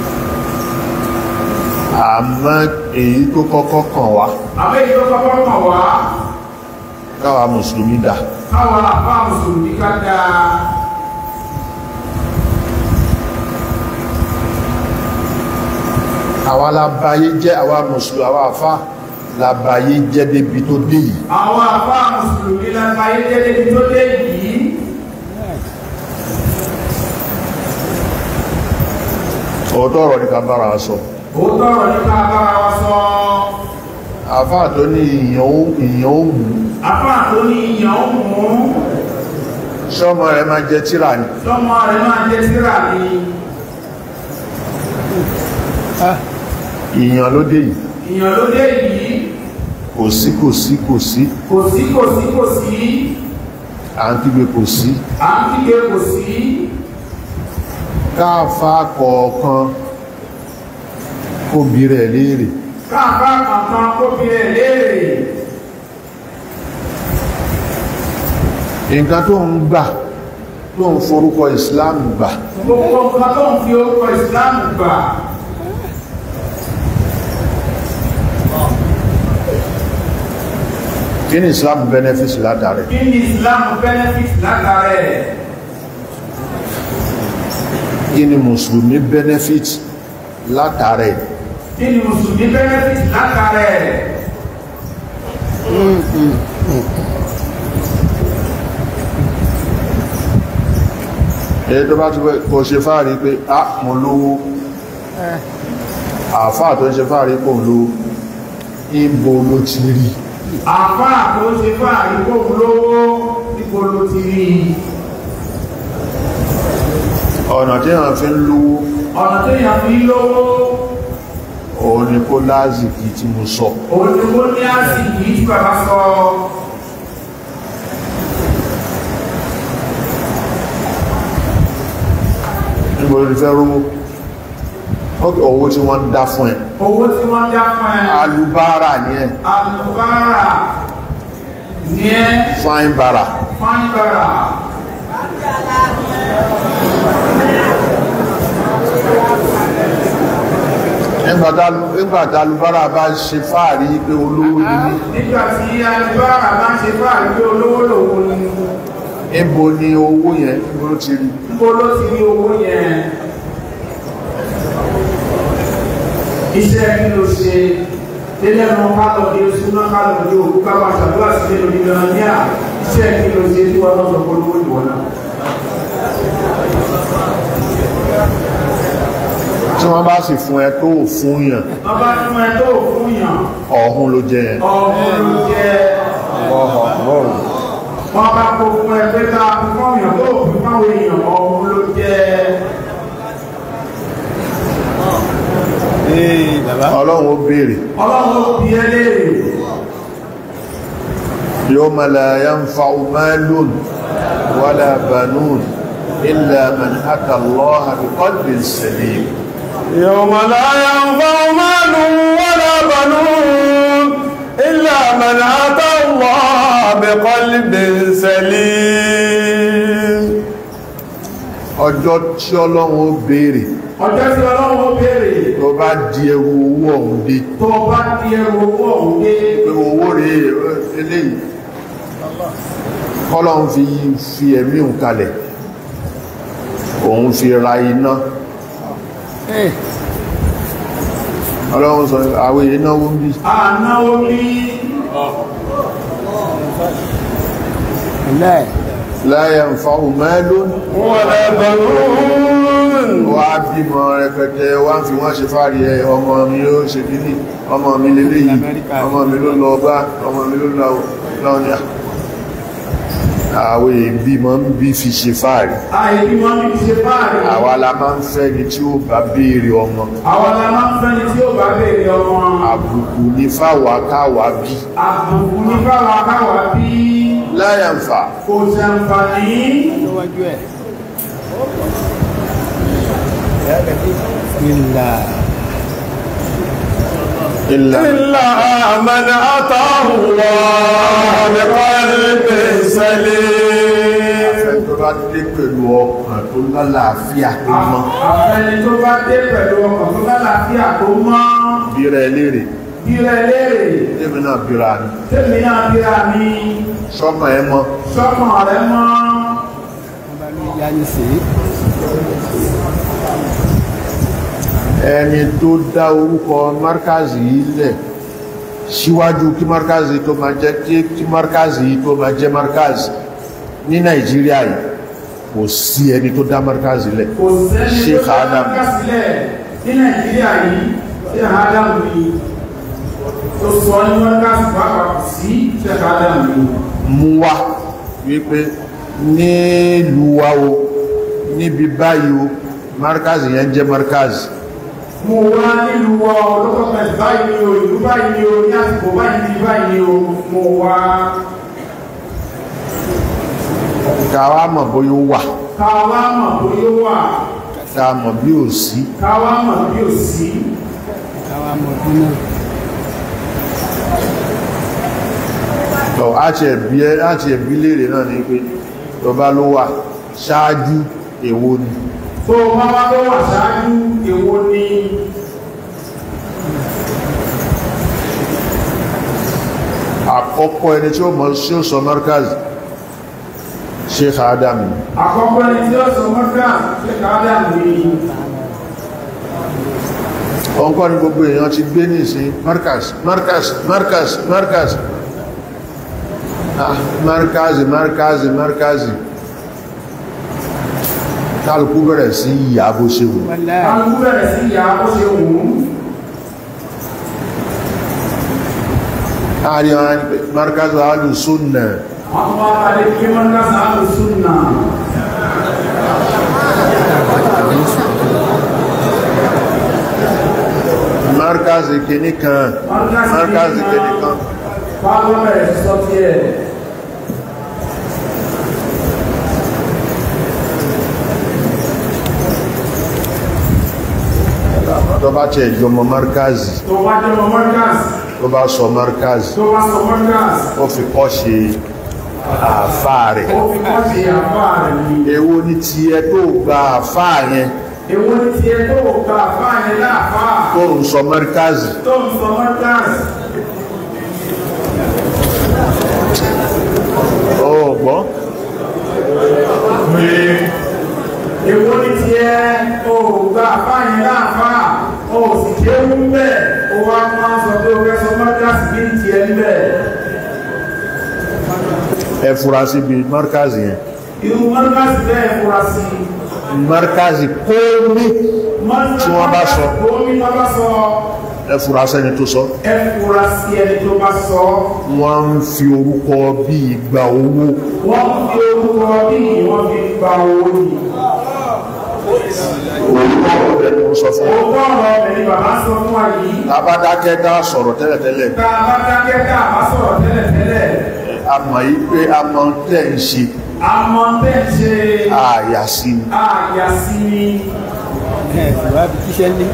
àmọ́ èyí tó kọ́kọ́ kàn wá àbẹ́ ìjọ kọ́kọ́ kàn wá káwa mùsùlùmí dà káwọn àfáà mùsùlùmí ká dáa àwa la báyé jẹ́ àwa mùsùlùmí àwa àfáà la báyé jẹ́ débi tó dé yìí àwọn àfáà mùsùlùmí lágbàáyé jẹ́ débi tó dé yìí ọ̀tọ̀ ọ̀rọ̀ ní ká bára wa sọ òótọ́ ọ̀rọ̀ nípa bára wa sọ àfáà tó ní ìyàn ó ìyàn ó mú àfáà tó ní ìyàn ó mú sọ́mọ rẹ̀ máa jẹ tíra ni lọ́mọ rẹ̀ máa jẹ́ síra ni ìyàn ló dé yìí ìyàn ló dé yìí kò sí kò sí kò sí kò sí kò sí kò sí à ń kígbe kò sí à ń kígbe kò sí káàfà kọ̀ọ̀kan kó bí rẹ̀ léèrè káàbá kankan kó bí rẹ̀ léèrè nǹkan tó ń gbà tó ń forúkọ Islam gbà gbogbo nǹkan tó ń fi orúkọ ìsìláàmù gbà kí ni Islam benefit látàrí kí ni ìsìláàmù benefit látara ẹ̀ kí ni mùsùlùmí benefit látàrí kí ni mùsùlùmí benefit látara ẹ̀ èyí tó bá ti pẹ́ kò ṣe fáàrí pé a mo lówó àfáà tó ń ṣe fáàrí kò lówó ìbò ló ti rí àfáà tó ń ṣe fún àríkò lówó nípo ló ti rí i ọ̀nà tí wọ́n fi ń lówó ọ̀nà tó yàn fi lówó òun ni kó lázìkì tí mo sọ òun ni ó ní àsìkò yìí tí bàbá sọ níbo ló fẹ́ rówó ókè owó tí wọ́n ń dá fún ẹ owó tí wọ́n dá fún ẹ alubára ní ẹ alùbárà ní ẹ fine bara fáńbàrà nígbàtà alubára bá ṣe fáàrí pé olówó ní nígbà tí alùbárà bá ṣe fún àríkò olówó lòun ni níbo ni owó yẹn ló ti rí níbo ló ti rí owó yẹn iṣẹ́ kí ló ṣe délé ẹnu kálọ̀ ní oṣù náà kálọ̀ ní òkú káwà ṣàdúrà sí nínú ìgbìmọ̀ ní à iṣẹ́ kí ló ṣe tí wọ́n lọ́sọ̀ polówó ìwọ̀n náà tí wọ́n bá sì fún ẹ tó fún yàn wọ́n bá fún ẹ tó fún yàn ọ̀hún ló jẹ yẹn ọ̀hún ló jẹ́ wọ́n bá kó fún ẹ pé ká fún yàn tó fún fáwọn èèyàn ọ̀hún ló jẹ́ ee bàbá ọlọ́run ó béèrè ọlọ́run ó bí ẹ léèrè yawma la yanfa'u malun wala banun illa man ata Allaha biqalbin salim يوم لا ينفع مال ولا بنون إلا من أتى الله بقلب سليم ọjọ́ tí ọlọ́run ó béèrè ọjọ́ tí ọlọ́run ó béèrè tó bá di ẹrù owó ọ̀hún dé tó bá di ẹrù owó ọ̀hún dé pé owó rẹ̀ eléyìí kọ́lọ́run fi fi ẹ̀mí òun kalẹ̀ òun fi ra iná ee ọlọ́run sọ àwọn èyí náwó ń bí ànáwó ní ilẹ̀ la yanfa'u malun ولا بنون wá bímọ rẹpẹtẹ wá ń fi wọ́n ṣe fárí ẹ ọmọ mi ó ṣe kíní ọmọ mi lélé yìí Amẹ́ríkà. ọmọ mi ló lọ bá ọmọ mi ló lọ ní àwọn èbí mọ́ ń bí fi ṣe fárí àìbí wọn ní ṣe báyìí àwa la máa ń fẹ́ ni tí ó bá béèrè ọmọ àwọn la máa ń fẹ́ni tí ó bá béèrè ọmọ àbùkù ní fáwa káwa bí àbùkù ní báwa káwà bí la yanfa kò ṣàǹfààní níwájú ẹ̀ ilà illa إلا من أتى الله بقلب سليم ẹni tó bá dé pẹ̀lú ọkàn tó lálàáfíà tó mọ́ àfẹni tó bá dé pẹ̀lú ọkàn tó lálàáfíà tó mọ́ bíra ẹ léèrè bírẹ̀ léèrè tèmi náà bíra ni tèmi náà bíra mi sọ́kàn ẹ mọ́ sọ́kàn rẹ mọ́ wọ́n bá ní ìyá ní sí ẹni tó dá orúkọ markazi yìí lẹ̀ síwájú kí markazi tó máa jẹ́ kí kí markazi yìí tó máa jẹ́ markazi ní nàìjíríà yìí kò sí ẹni tó dá markazi lẹ̀ kò sẹ́ni tó Sheikh dá Adam ká sílẹ̀ ní nàìjíríà yìí ṣe Adam ni tó sọ ní wọ́n ká sí pàápàá kò sí ṣe Adam ni mú wá wípé nílùú wa o níbi báyìí o markazi yẹn jẹ́ markazi mo wá nílùú wa ọlọ́pàá báyìí ni o ìlú báyìí ni o ní àsìkò báyìí ni báyìí ni o mo wá káwa mọ̀ bóyá ó wà káwá mọ̀ bóyá wà ká mọ̀ bí ò sí káwá mọ̀ bí ò sí káwa mọ̀ ọdún náà tọ́ àti ẹ̀bí ẹ́ àti ẹ̀bí léèrè náà ní pé tó bá ló wà ṣáájú èwo ni tó bá wá tó wà ṣáájú èwo ni àkọ́kọ́ ẹni tí ó mọ̀ sí ó sọ markaz Sheikh Adam ni. àkọ́kọ́ ẹni tí ó sọ mọ́ká ṣe Adam ni ọkọ́ ni gbogbo èèyàn ti gbé ní ìsìn markaz markaz markaz markaz ah markaz markaz markaz kálukú bẹ̀rẹ̀ sí ìyà bó ṣe wù wọlé kálukú bẹ̀rẹ̀ sí ìyá ó ṣe wù ú láàrin àwọn ẹni pé markaz alu sunna wọ́n tún wá pàdé kí mọ́ká sáàlù súnà markaz kìíní kan markaz kìíní kan fáwọn bẹ̀rẹ̀ sí sọ tí ẹ̀ tó bá tẹ̀ ìjọmọ markaz tó bá jẹ́ mọ́ mọ́ká tó bá sọ markaz tó bá sọ mọ́ká ó fi kọ́ ṣe àfáà rẹ̀ ó fi kọ́ sí àfá rẹ̀ ni èwo ní ti ẹ tó gba àfáà yẹn èwo ni ti ẹ tó gba àfá yẹn láàfá tó ń sọ markaz tó ń sọ mọ́ká ó gbọ́ èwo ni ti ẹ tó gba àfá yẹn láàfá ó sì kéwú bẹ́ẹ̀ ó wá máa sọ pé ó fẹ́ sọ mọ́ká sí bí ti ẹ bẹ́ẹ̀ ẹ fura síbi markaz yẹn irú mọ́ká sí bẹ́ẹ̀ fura sí markaz kómi tí wọ́n bá sọ omi tó bá sọ ẹ fura sẹ́ni tó sọ ẹ fura sí ẹni tó bá sọ wọ́n ń fi orúkọ bí ìgbà owó wọ́n fi orúkọ bí wọ́n fi gba owó ni orúkọ ọ̀rẹ́ ni mo sọ fún òótọ́ ọ̀rọ̀ ọ̀bẹ̀ ni bàbá sọ fún wa yìí abádákẹ́ dá sọ̀rọ̀ tẹ́lẹ̀tẹ́lẹ̀ tá a bá dákẹ́ tá a bá sọ̀rọ̀ tẹ́lẹ̀tẹ́lẹ̀ a mọ̀ yí pé a mọ̀ tẹ́ ń ṣe a mọ bẹ́ẹ̀ ṣe àyà sí ni àyà sí ni ẹ̀ ìwà bí tíṣẹ́ ní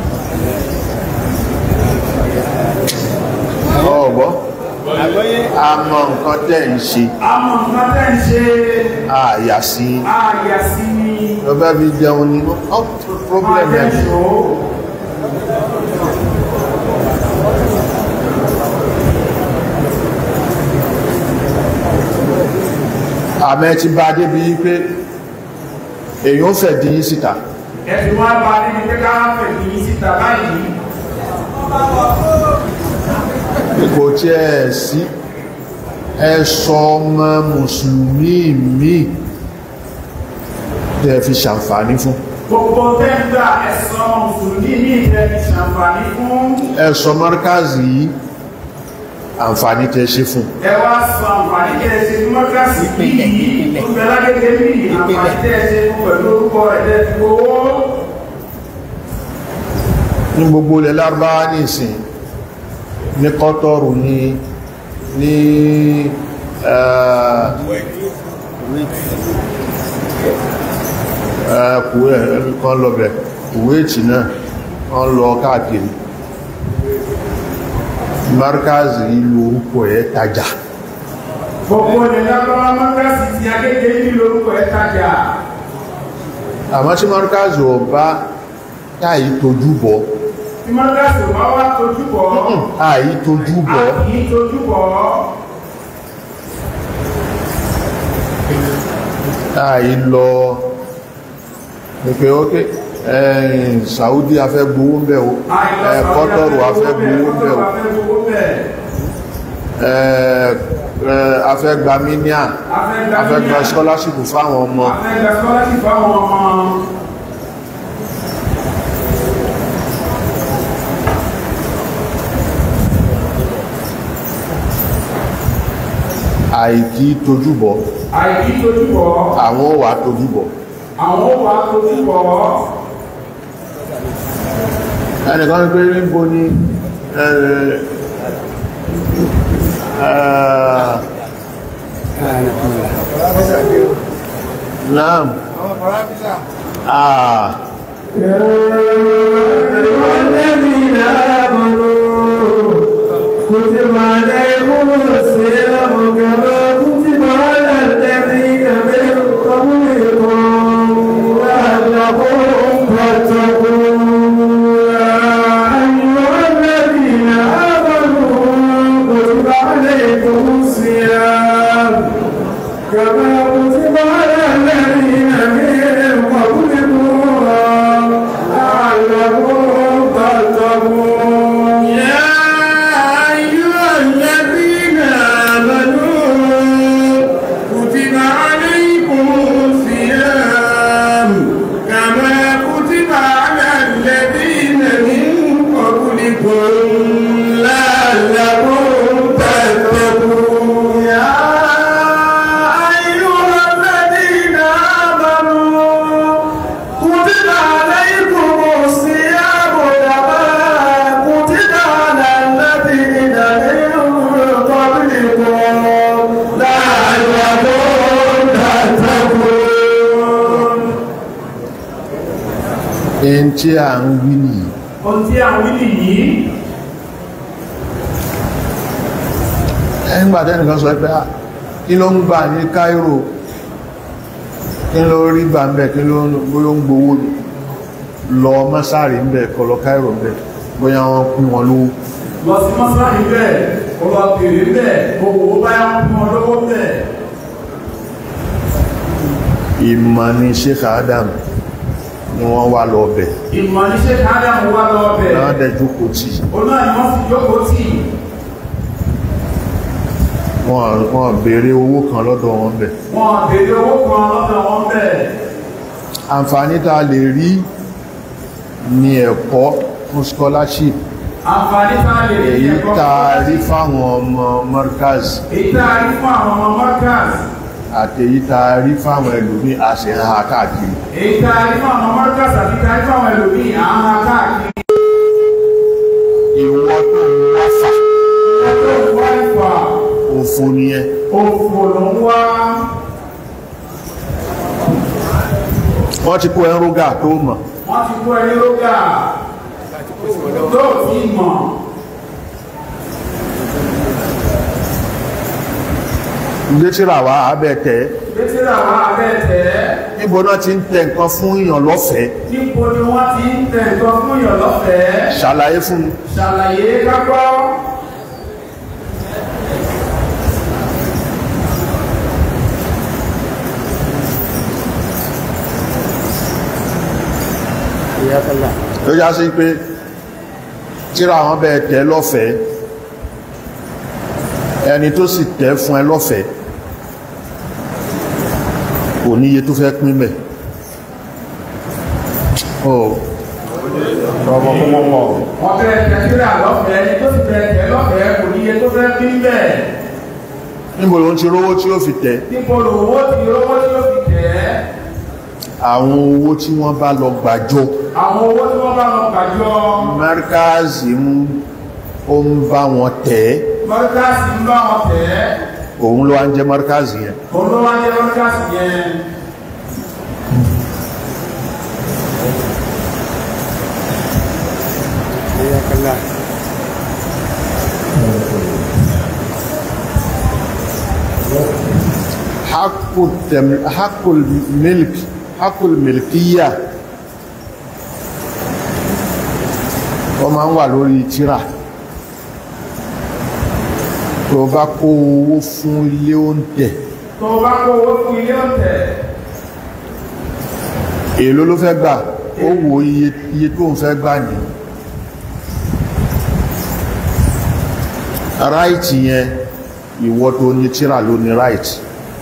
ọ̀gbọ́ àgbọ́yé a mọ̀ nǹkan tẹ́ ń ṣe a mọ nǹkan tẹ́ ń ṣe àyà sí ni àyà sí ni ọba bí jẹun ni ó problem máa ẹ̀ jẹ́ ṣó àmẹ́ ti bá débi pé èyàn fẹ̀ dín síta ẹ̀sùn wá bá níbi pé ká fẹ̀ kì í síta báyìí kò tí ẹ̀ sí ẹ̀sọ ọmọ mùsùlùmí mi tẹ́ fi ṣàǹfààní fún gbogbo tẹ́gbà ẹ̀sọ́ mùsùlùmí ní ìfẹ́ fi ṣàǹfààní fún ẹ̀sọ márkàzì yìí àǹfààní tẹ́ ṣe fún ẹ wá sọ àǹfààní tẹ́ ẹ ṣe fún mọ́kàsí bí yìí tó bẹ lágbègbè bí àǹfààní tẹ́ ẹ ṣe fún pẹ̀lú orúkọ ẹ̀dẹ́ ti gbowó ní gbogbo ilẹ̀ lárúbáwá ní ìsìn ní kọ́tọ̀rù ní ní kúwẹ́ kan lọ́bẹ̀ kúwẹ́tì náà wọ́n lọ káàkiri markazi ìlú orúkọ ẹ̀ tajà gbogbo ilẹ̀ lábáwá mọ́kàsí ti agbègbè bí lórúkọ ẹ̀ tajà àmọ́ tí markazi ọba táyí tójú bọ́ tí mọ́kàsí ò bá wá tójú bọ̀ àyí tójú a bọ́ kì í tójú bọ̀ àyí lọ pẹ̀pẹ̀ ókè ẹ̀yìn Saudi afẹ́ gbowó ń bẹ̀ o ẹ̀ kọ́tọ̀rù afẹ́ gbowó ń bẹ̀ o ẹ̀ ẹ̀ afẹ́ gba míníà afẹ́ gba scholarship fáwọn ọmọ afẹ́gbẹ́ scholarship fáwọn ọmọ àìkí tójú bọ́ àìkí tójú bọ̀ àwọn wà tójú bọ́ àwọn ó wà tójú bọ̀ ẹnìkan ń pé níbo ni ẹ̀ ẹ̀ naam ah الذين آمنوا كتب عليكم الصيام كما كتب على الذين من قبلكم لعلكم تتقون يا أيها الذين آمنوا كتب عليكم الصيام كما كتب على الذين من قبلكم لعلكم تتقون يا أيها الذين آمنوا كتب عليكم الصيام كما كتب على الذين من قبلكم لعلكم تتقون يا أيها الذين آمنوا كتب عليكم الصيام كما كتب على الذين من قبلكم لعلكم تتقون ẹn tí a ń wí nìyí ohun tí a wí nìyí ẹgbà tẹ́nìkan sọ pé ah, kí ló ń gbà ní Cairo kí ló rí gbà ń bẹ̀ kí ló ń bóyá ń gbowó lọ mọ́sáàrí ń bẹ̀ kọlọ Cairo ń bẹ̀ bóyá wọ́n kún wọn lówó lọ sí mọ́sálásí bẹ́ẹ̀ kó lọ bèrè bẹ́ẹ̀ owó báyà ń fún ọ lọ́wọ́ bẹ́ẹ̀ ìmọ̀ ni Sheikh Adam ni wọ́n wá lọ bẹ̀ ìmọ̀ ní ṣe káàdàmù wá lọ bẹ̀ náà dẹjú kò tí oná ni wọ́n sì jókòó tì wọ́n wọ́n béèrè owó kan lọ́dọ̀ wọn bẹ̀ wọ́n bèrè owó kan lọ́dọ̀ wọn bẹ̀ àǹfààní tá a lè rí ní ẹ̀kọ́ fún scholarship àǹfààní tá a lè rí èyí ẹ̀kọ́ tá a rí fáwọn ọmọ markaz èyí tá a rí fún àwọn ọmọ markaz àti èyí tá a rí fáwọn ẹlòmí àṣehàn káàkiri èyí tá a rí fún àwọn markaz àti tá a rí fún àwọn ẹlòmíì àwọn akáàkiri ìwọ tó ń wá fà ẹjọ́ ìwà ìfà òfò nìyẹn òfò ló ń wá wọ́n ti kó ẹrúgà tó mọ̀ wọ́n ti kó ẹni lóga tó ti mọ̀ ilé tíra wá abẹ́ tẹ́ létíra wa abẹ́tẹ̀ níbo náà ti ń tẹ nǹkan fún èèyàn lọ́fẹ̀ẹ́ níbo ni wọ́n ti ń tẹ̀ nǹkan fún yàn lọ́fẹ̀ẹ́ ṣàlàyé fún mi ṣàlàyé kápọ́ ìyá kọlá ló já sí pé tíra wọn bẹ́ẹ̀ tẹ́ lọ́fẹ̀ẹ́ ẹni tó sì tẹ́ fún ẹ lọ́fẹ̀ẹ́ kò níye tó fẹ́ pín mẹ́ oh ọmọ kọmọ mọ̀ wọ́n fẹ́ tẹ̀síra lọ́fẹ̀ẹ́ ẹni tó sì fẹ́ tẹ̀ lọ́fẹ̀ẹ́ kò níye tó fẹ́ bí bẹ́ẹ̀ níbo ló ń ti rówó tí ó fi tẹ́ níbo lòwó ti rówó tí ó fi tẹ̀ ẹ́ àwọn owó tí wọ́n bá lọ gbàjọ àwọn owó tí wọ́n bá lọ gbàjọ márkàzì ń ó ń bá wọn tẹ́ mọ́ríkàsì ń bá wọn tẹ̀ ẹ́ òun ló wá ń jẹ́ márkàzì yẹn òun ló wá jẹ́ mọ́ríkàsì yẹn ìyá kọlá حق التم... حق الملك حق الملكية wọ́n máa ń wà lórí tírà tó bá kó owó fún ilé oúnjẹ tó bá kó owó fún ilé ọ̀tẹ̀ èló ló fẹ́ gbà ó wo iye iye tó ń fẹ́ gbà ní ráìtì yẹn ìwọ tó ní tírà ló ní ráìtì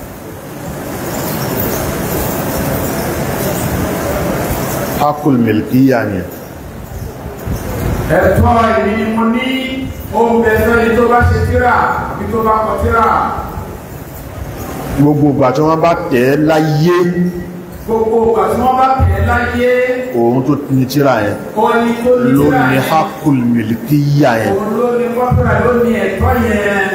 hakul milkiya yẹn ẹ̀tọ́ ìní ni mo ní ohun bẹ̀fẹ́ ni tó bá ṣe tíra àbí tó bá kọ tíra gbogbo ìgbà tí wọ́n bá tẹ̀ ẹ́ láyé gbogbo ìgbà tí wọ́n bá tẹ̀ ẹ́ láyé òun tó ní tírà yẹn ọni tó ní ló tíra ní yẹn hakul milkiya yẹn òun ló ní kọ́pẹ́rẹ́ ló ní ẹ̀tọ́ yẹn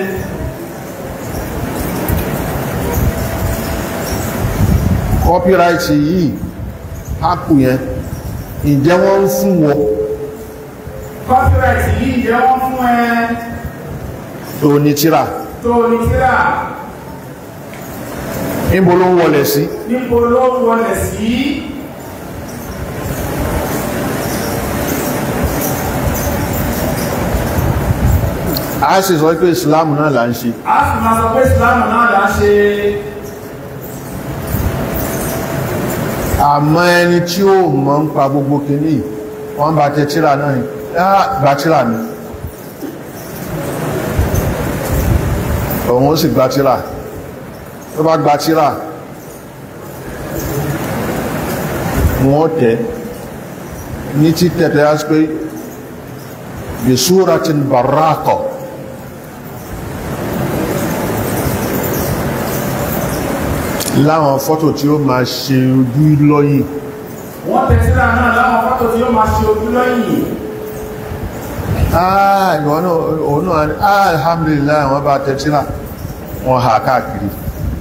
copyright yìí haku yẹn ǹjẹ́ wọ́n ń fún wọn copyright yìí jẹ́ wọ́n fún ẹ tó ní tírà tó ní tíra níbo ló ń wọlé sí níbo ló ń wọlé sí a sì sọ pé islam náà là ń ṣe a sì máa sọ pé ìsìlámù náà là ń ṣe àmọ́ ẹni tí ó mọ̀ ń pa gbogbo kìíní wọ́n bá tẹ tírà náà ni "Ah, gba tírà ni òun ó sì gba tírà tó bá gba tírà wọ́n tẹ̀ ní títẹ̀tẹ̀ á sí pé bí súratin barraqa láwọn fọ́tò tí ó máa ṣe ojú lọ́yìn wọ́n tẹ̀ tíra náà láwọn fọ́tò tí ó máa ṣe ojú lọ́yìn ah ìwọ̀n náà òun náà ni ah alhamdulillah wọ́n bá tẹ́tíra wọ́n ha káàkiri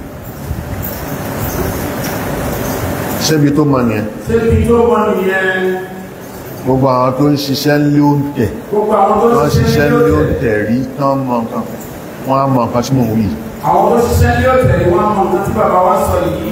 ṣébi tó mọ̀ nìyẹn ṣébi tó wọ́n nìyẹn gbogbo àwọn tó ń ṣiṣẹ́ lé oúnjẹ gbogbo àwọn tó wọ́n ṣiṣẹ́ lé lé oúnjẹ rí tán mọ̀ nǹkan wọ́n á mọ̀ nǹkan tí mò ń wí àwọn tó ṣiṣẹ́ lé ọ̀tẹ̀ ni wọ́n mọ̀ nǹkan tí bàbá wa sọ yìí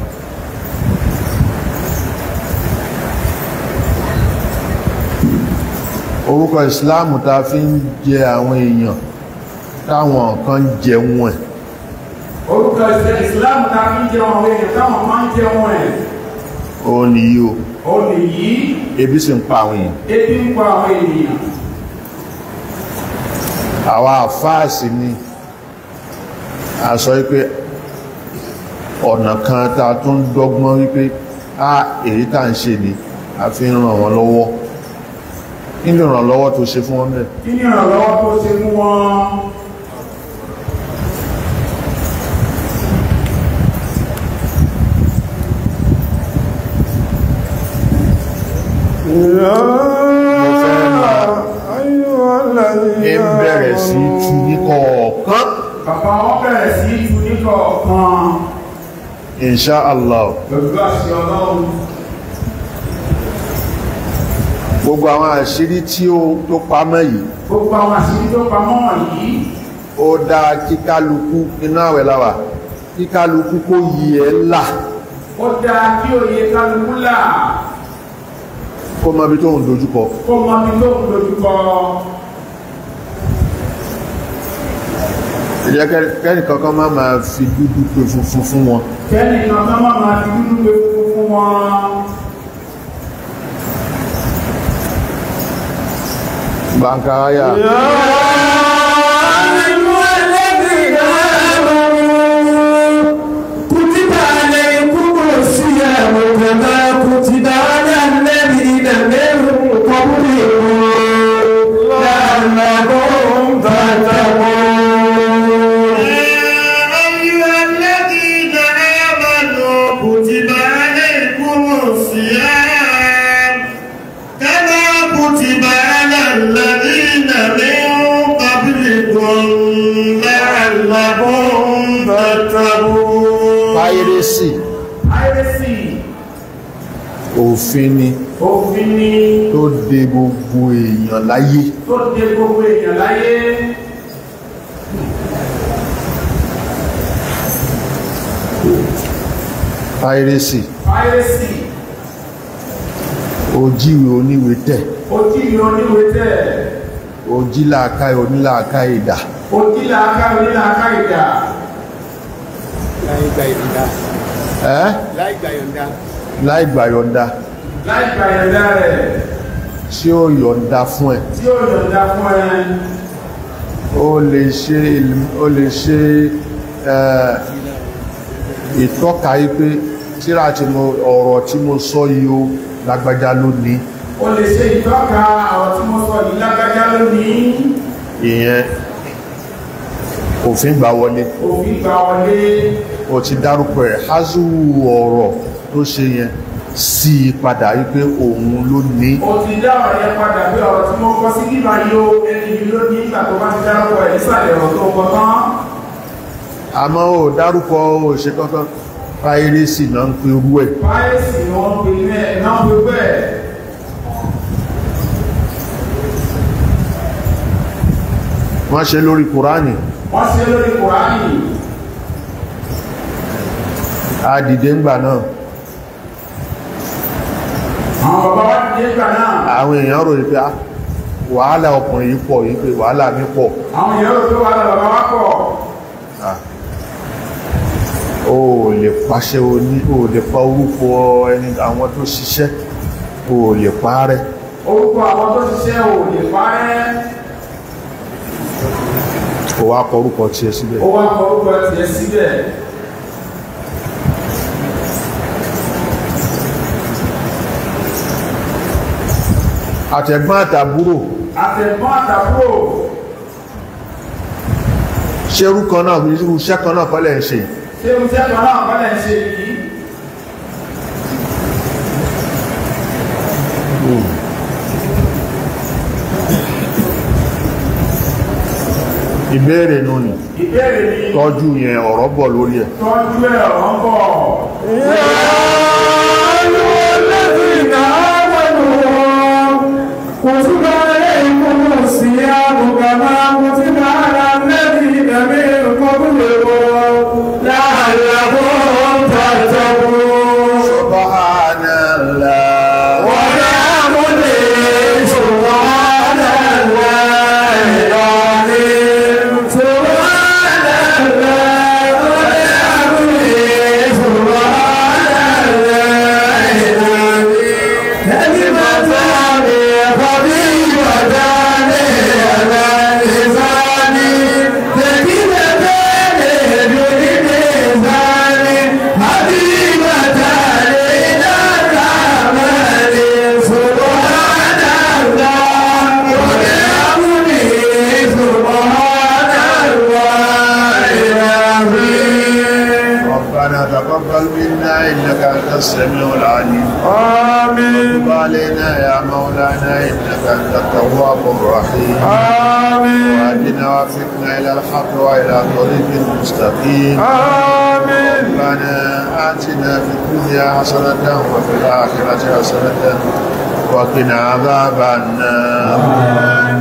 orúkọ ìsìláàmù ta fi ń jẹ àwọn èèyàn táwọn kan jẹun ẹ̀ orúkọ ìṣẹ́ ìsìlámù ta fi ń jẹun àwọn èèyàn táwọn máa ń jẹun ẹ̀ ó nìyí o ó lè yí ebi sì ń pa àwọn èèyàn ebi ń pa àwọn ènìyàn àwa àfáàsì ni a sọ wípé ọ̀nà kan ta tún dọ́gbọ́n wípé a èyí tá ń ṣe ni a fi ń ràn wọ́n lọ́wọ́ kí ni ìrànlọ́wọ́ tó ṣe fún wọn bẹ́ẹ̀ kí ni ìrànlọ́wọ́ tó ṣe fún wọn ẹ ń bẹ̀rẹ̀ sí tú ní kọ̀ọ̀kan bàbá wọn bẹ̀rẹ̀ sí tu ní kọ̀ọ̀kan insha Allah pẹ̀lú àṣẹ ọlọ́run gbogbo àwọn àṣírí tí ó tó pamọ́ yìí gbogbo àwọn àṣírí tó pamọ́ wọ̀nyí ó dá kíkálukú inú àwẹ̀ láwà kíkálukú kó yí ẹ là ó dáa kí òye kálukú là kó mọ ibi tó ń dojúkọ kó mọ bí tó ń dojúkọ ìjẹ́ kẹ́ni kankan má máa fi dúdú pé funfun fún wọn kẹ́ni kankan má máa fi dúdú pé funfun fún wọn báńkà ayà أيها الذين آمنوا كتب عليكم الصيام كما كتب على الذين من قبلكم لعلكم تتقون piracy àìrèsì òfin ni òfin ni tó de gbogbo èèyàn láyé tó dé gbogbo èèyàn láyé piracy àìrèsì ojíwe oníwe tẹ̀ ojú ìlú oníwèé tẹ̀ ojílàáká onílàáká ìdà ojú làákà onílàákà ìdá láì gba ìyọ̀ǹda ẹ́ láì gba ìyọ̀ǹda láì gbà yọ̀ǹda láì gba ìyọ̀ǹda rẹ̀ tí ó yọ̀ǹda fún ẹ tí ó yọ̀ǹda fún ẹ ó lè ṣe ó lè ṣe ẹ́, ìtọ́ka yí pé tíra tí mo ọ̀rọ̀ tí mo sọ yìí ó lágbájá ló ní o lè ṣe ìtọ́ka àwọn tí mo sọ yìí lágbájá lónìí ìyẹn òfin gbà wọlé òfin gbà wọlé ó ti dárúkọ ẹ̀ házù ọ̀rọ̀ tó ṣe yẹn sí i padà wípé òun ló ní o ti dá ọ̀rọ̀ yẹn padà bí ọ̀rọ̀ tí mo kọ sí bíbá yìí o ẹni yìí ló ní ìgbà tó bá ti dárúkọ ẹ̀ nísàlẹ̀ ọ̀rọ̀ tó kọ tán àmọ́ ó dárúkọ ó ṣe kankan piracy náà ń pe irú ẹ̀ báyìí ni wọ́n pe ní ẹ̀ náà pe bẹ́ẹ̀ wọ́n ṣe lórí kùránì wọ́n ṣe lórí kùránì àdìdé ńgbà náà àwọn bàbá wa ti dé ìgbà náà àwọn èèyàn rò pé ah, wàhálà ọkùnrin yìí pọ̀ yìí pé wàhálà mi pọ̀ àwọn èèyàn rò pé wà lọ bàbá wa pọ̀ Ah. o ò lè pàṣẹ oní o ò lè pa orúkọ ẹni àwọn tó ṣiṣẹ́ o ò lè parẹ́ orúkọ àwọn tó ṣiṣẹ́ ò lè parẹ́ o wá kọ orúkọ tiẹ̀ síbẹ̀ ó wá kọ orúkọ tiẹ̀ síbẹ̀ àtẹ̀gbọ́n àtàbúrò àtẹ̀gbọ́n àtàbúrò ṣe orúkọ náà irú iṣẹ́ kan náà kọ́lẹ̀ ń ṣe yìí? ṣé o jẹ́ kan náà kọ́lẹ̀ ń ṣe yìí ìbéèrè nù ní ìbéèrè ni tọ́jú yẹn ọ̀rọ̀ bọ̀ lórí ẹ̀ tọ́jú ẹ̀ ọ̀rọ̀ ń bọ̀ كتب عليكم الصيام كما كتب على الذين من قبلكم لعلكم تتقون Subhanallah ونعبد سبحان الله العظيم سبحان الله ونعبد سبحان الله العظيم كلمة خبيث السميع العليم آمين تب علينا يا مولانا إنك أنت التواب الرحيم آمين وأهدنا وفقنا إلى الحق وإلى طريق مستقيم آمين ربنا آتنا في الدنيا حسنة وفي الآخرة حسنة وقنا عذاب النار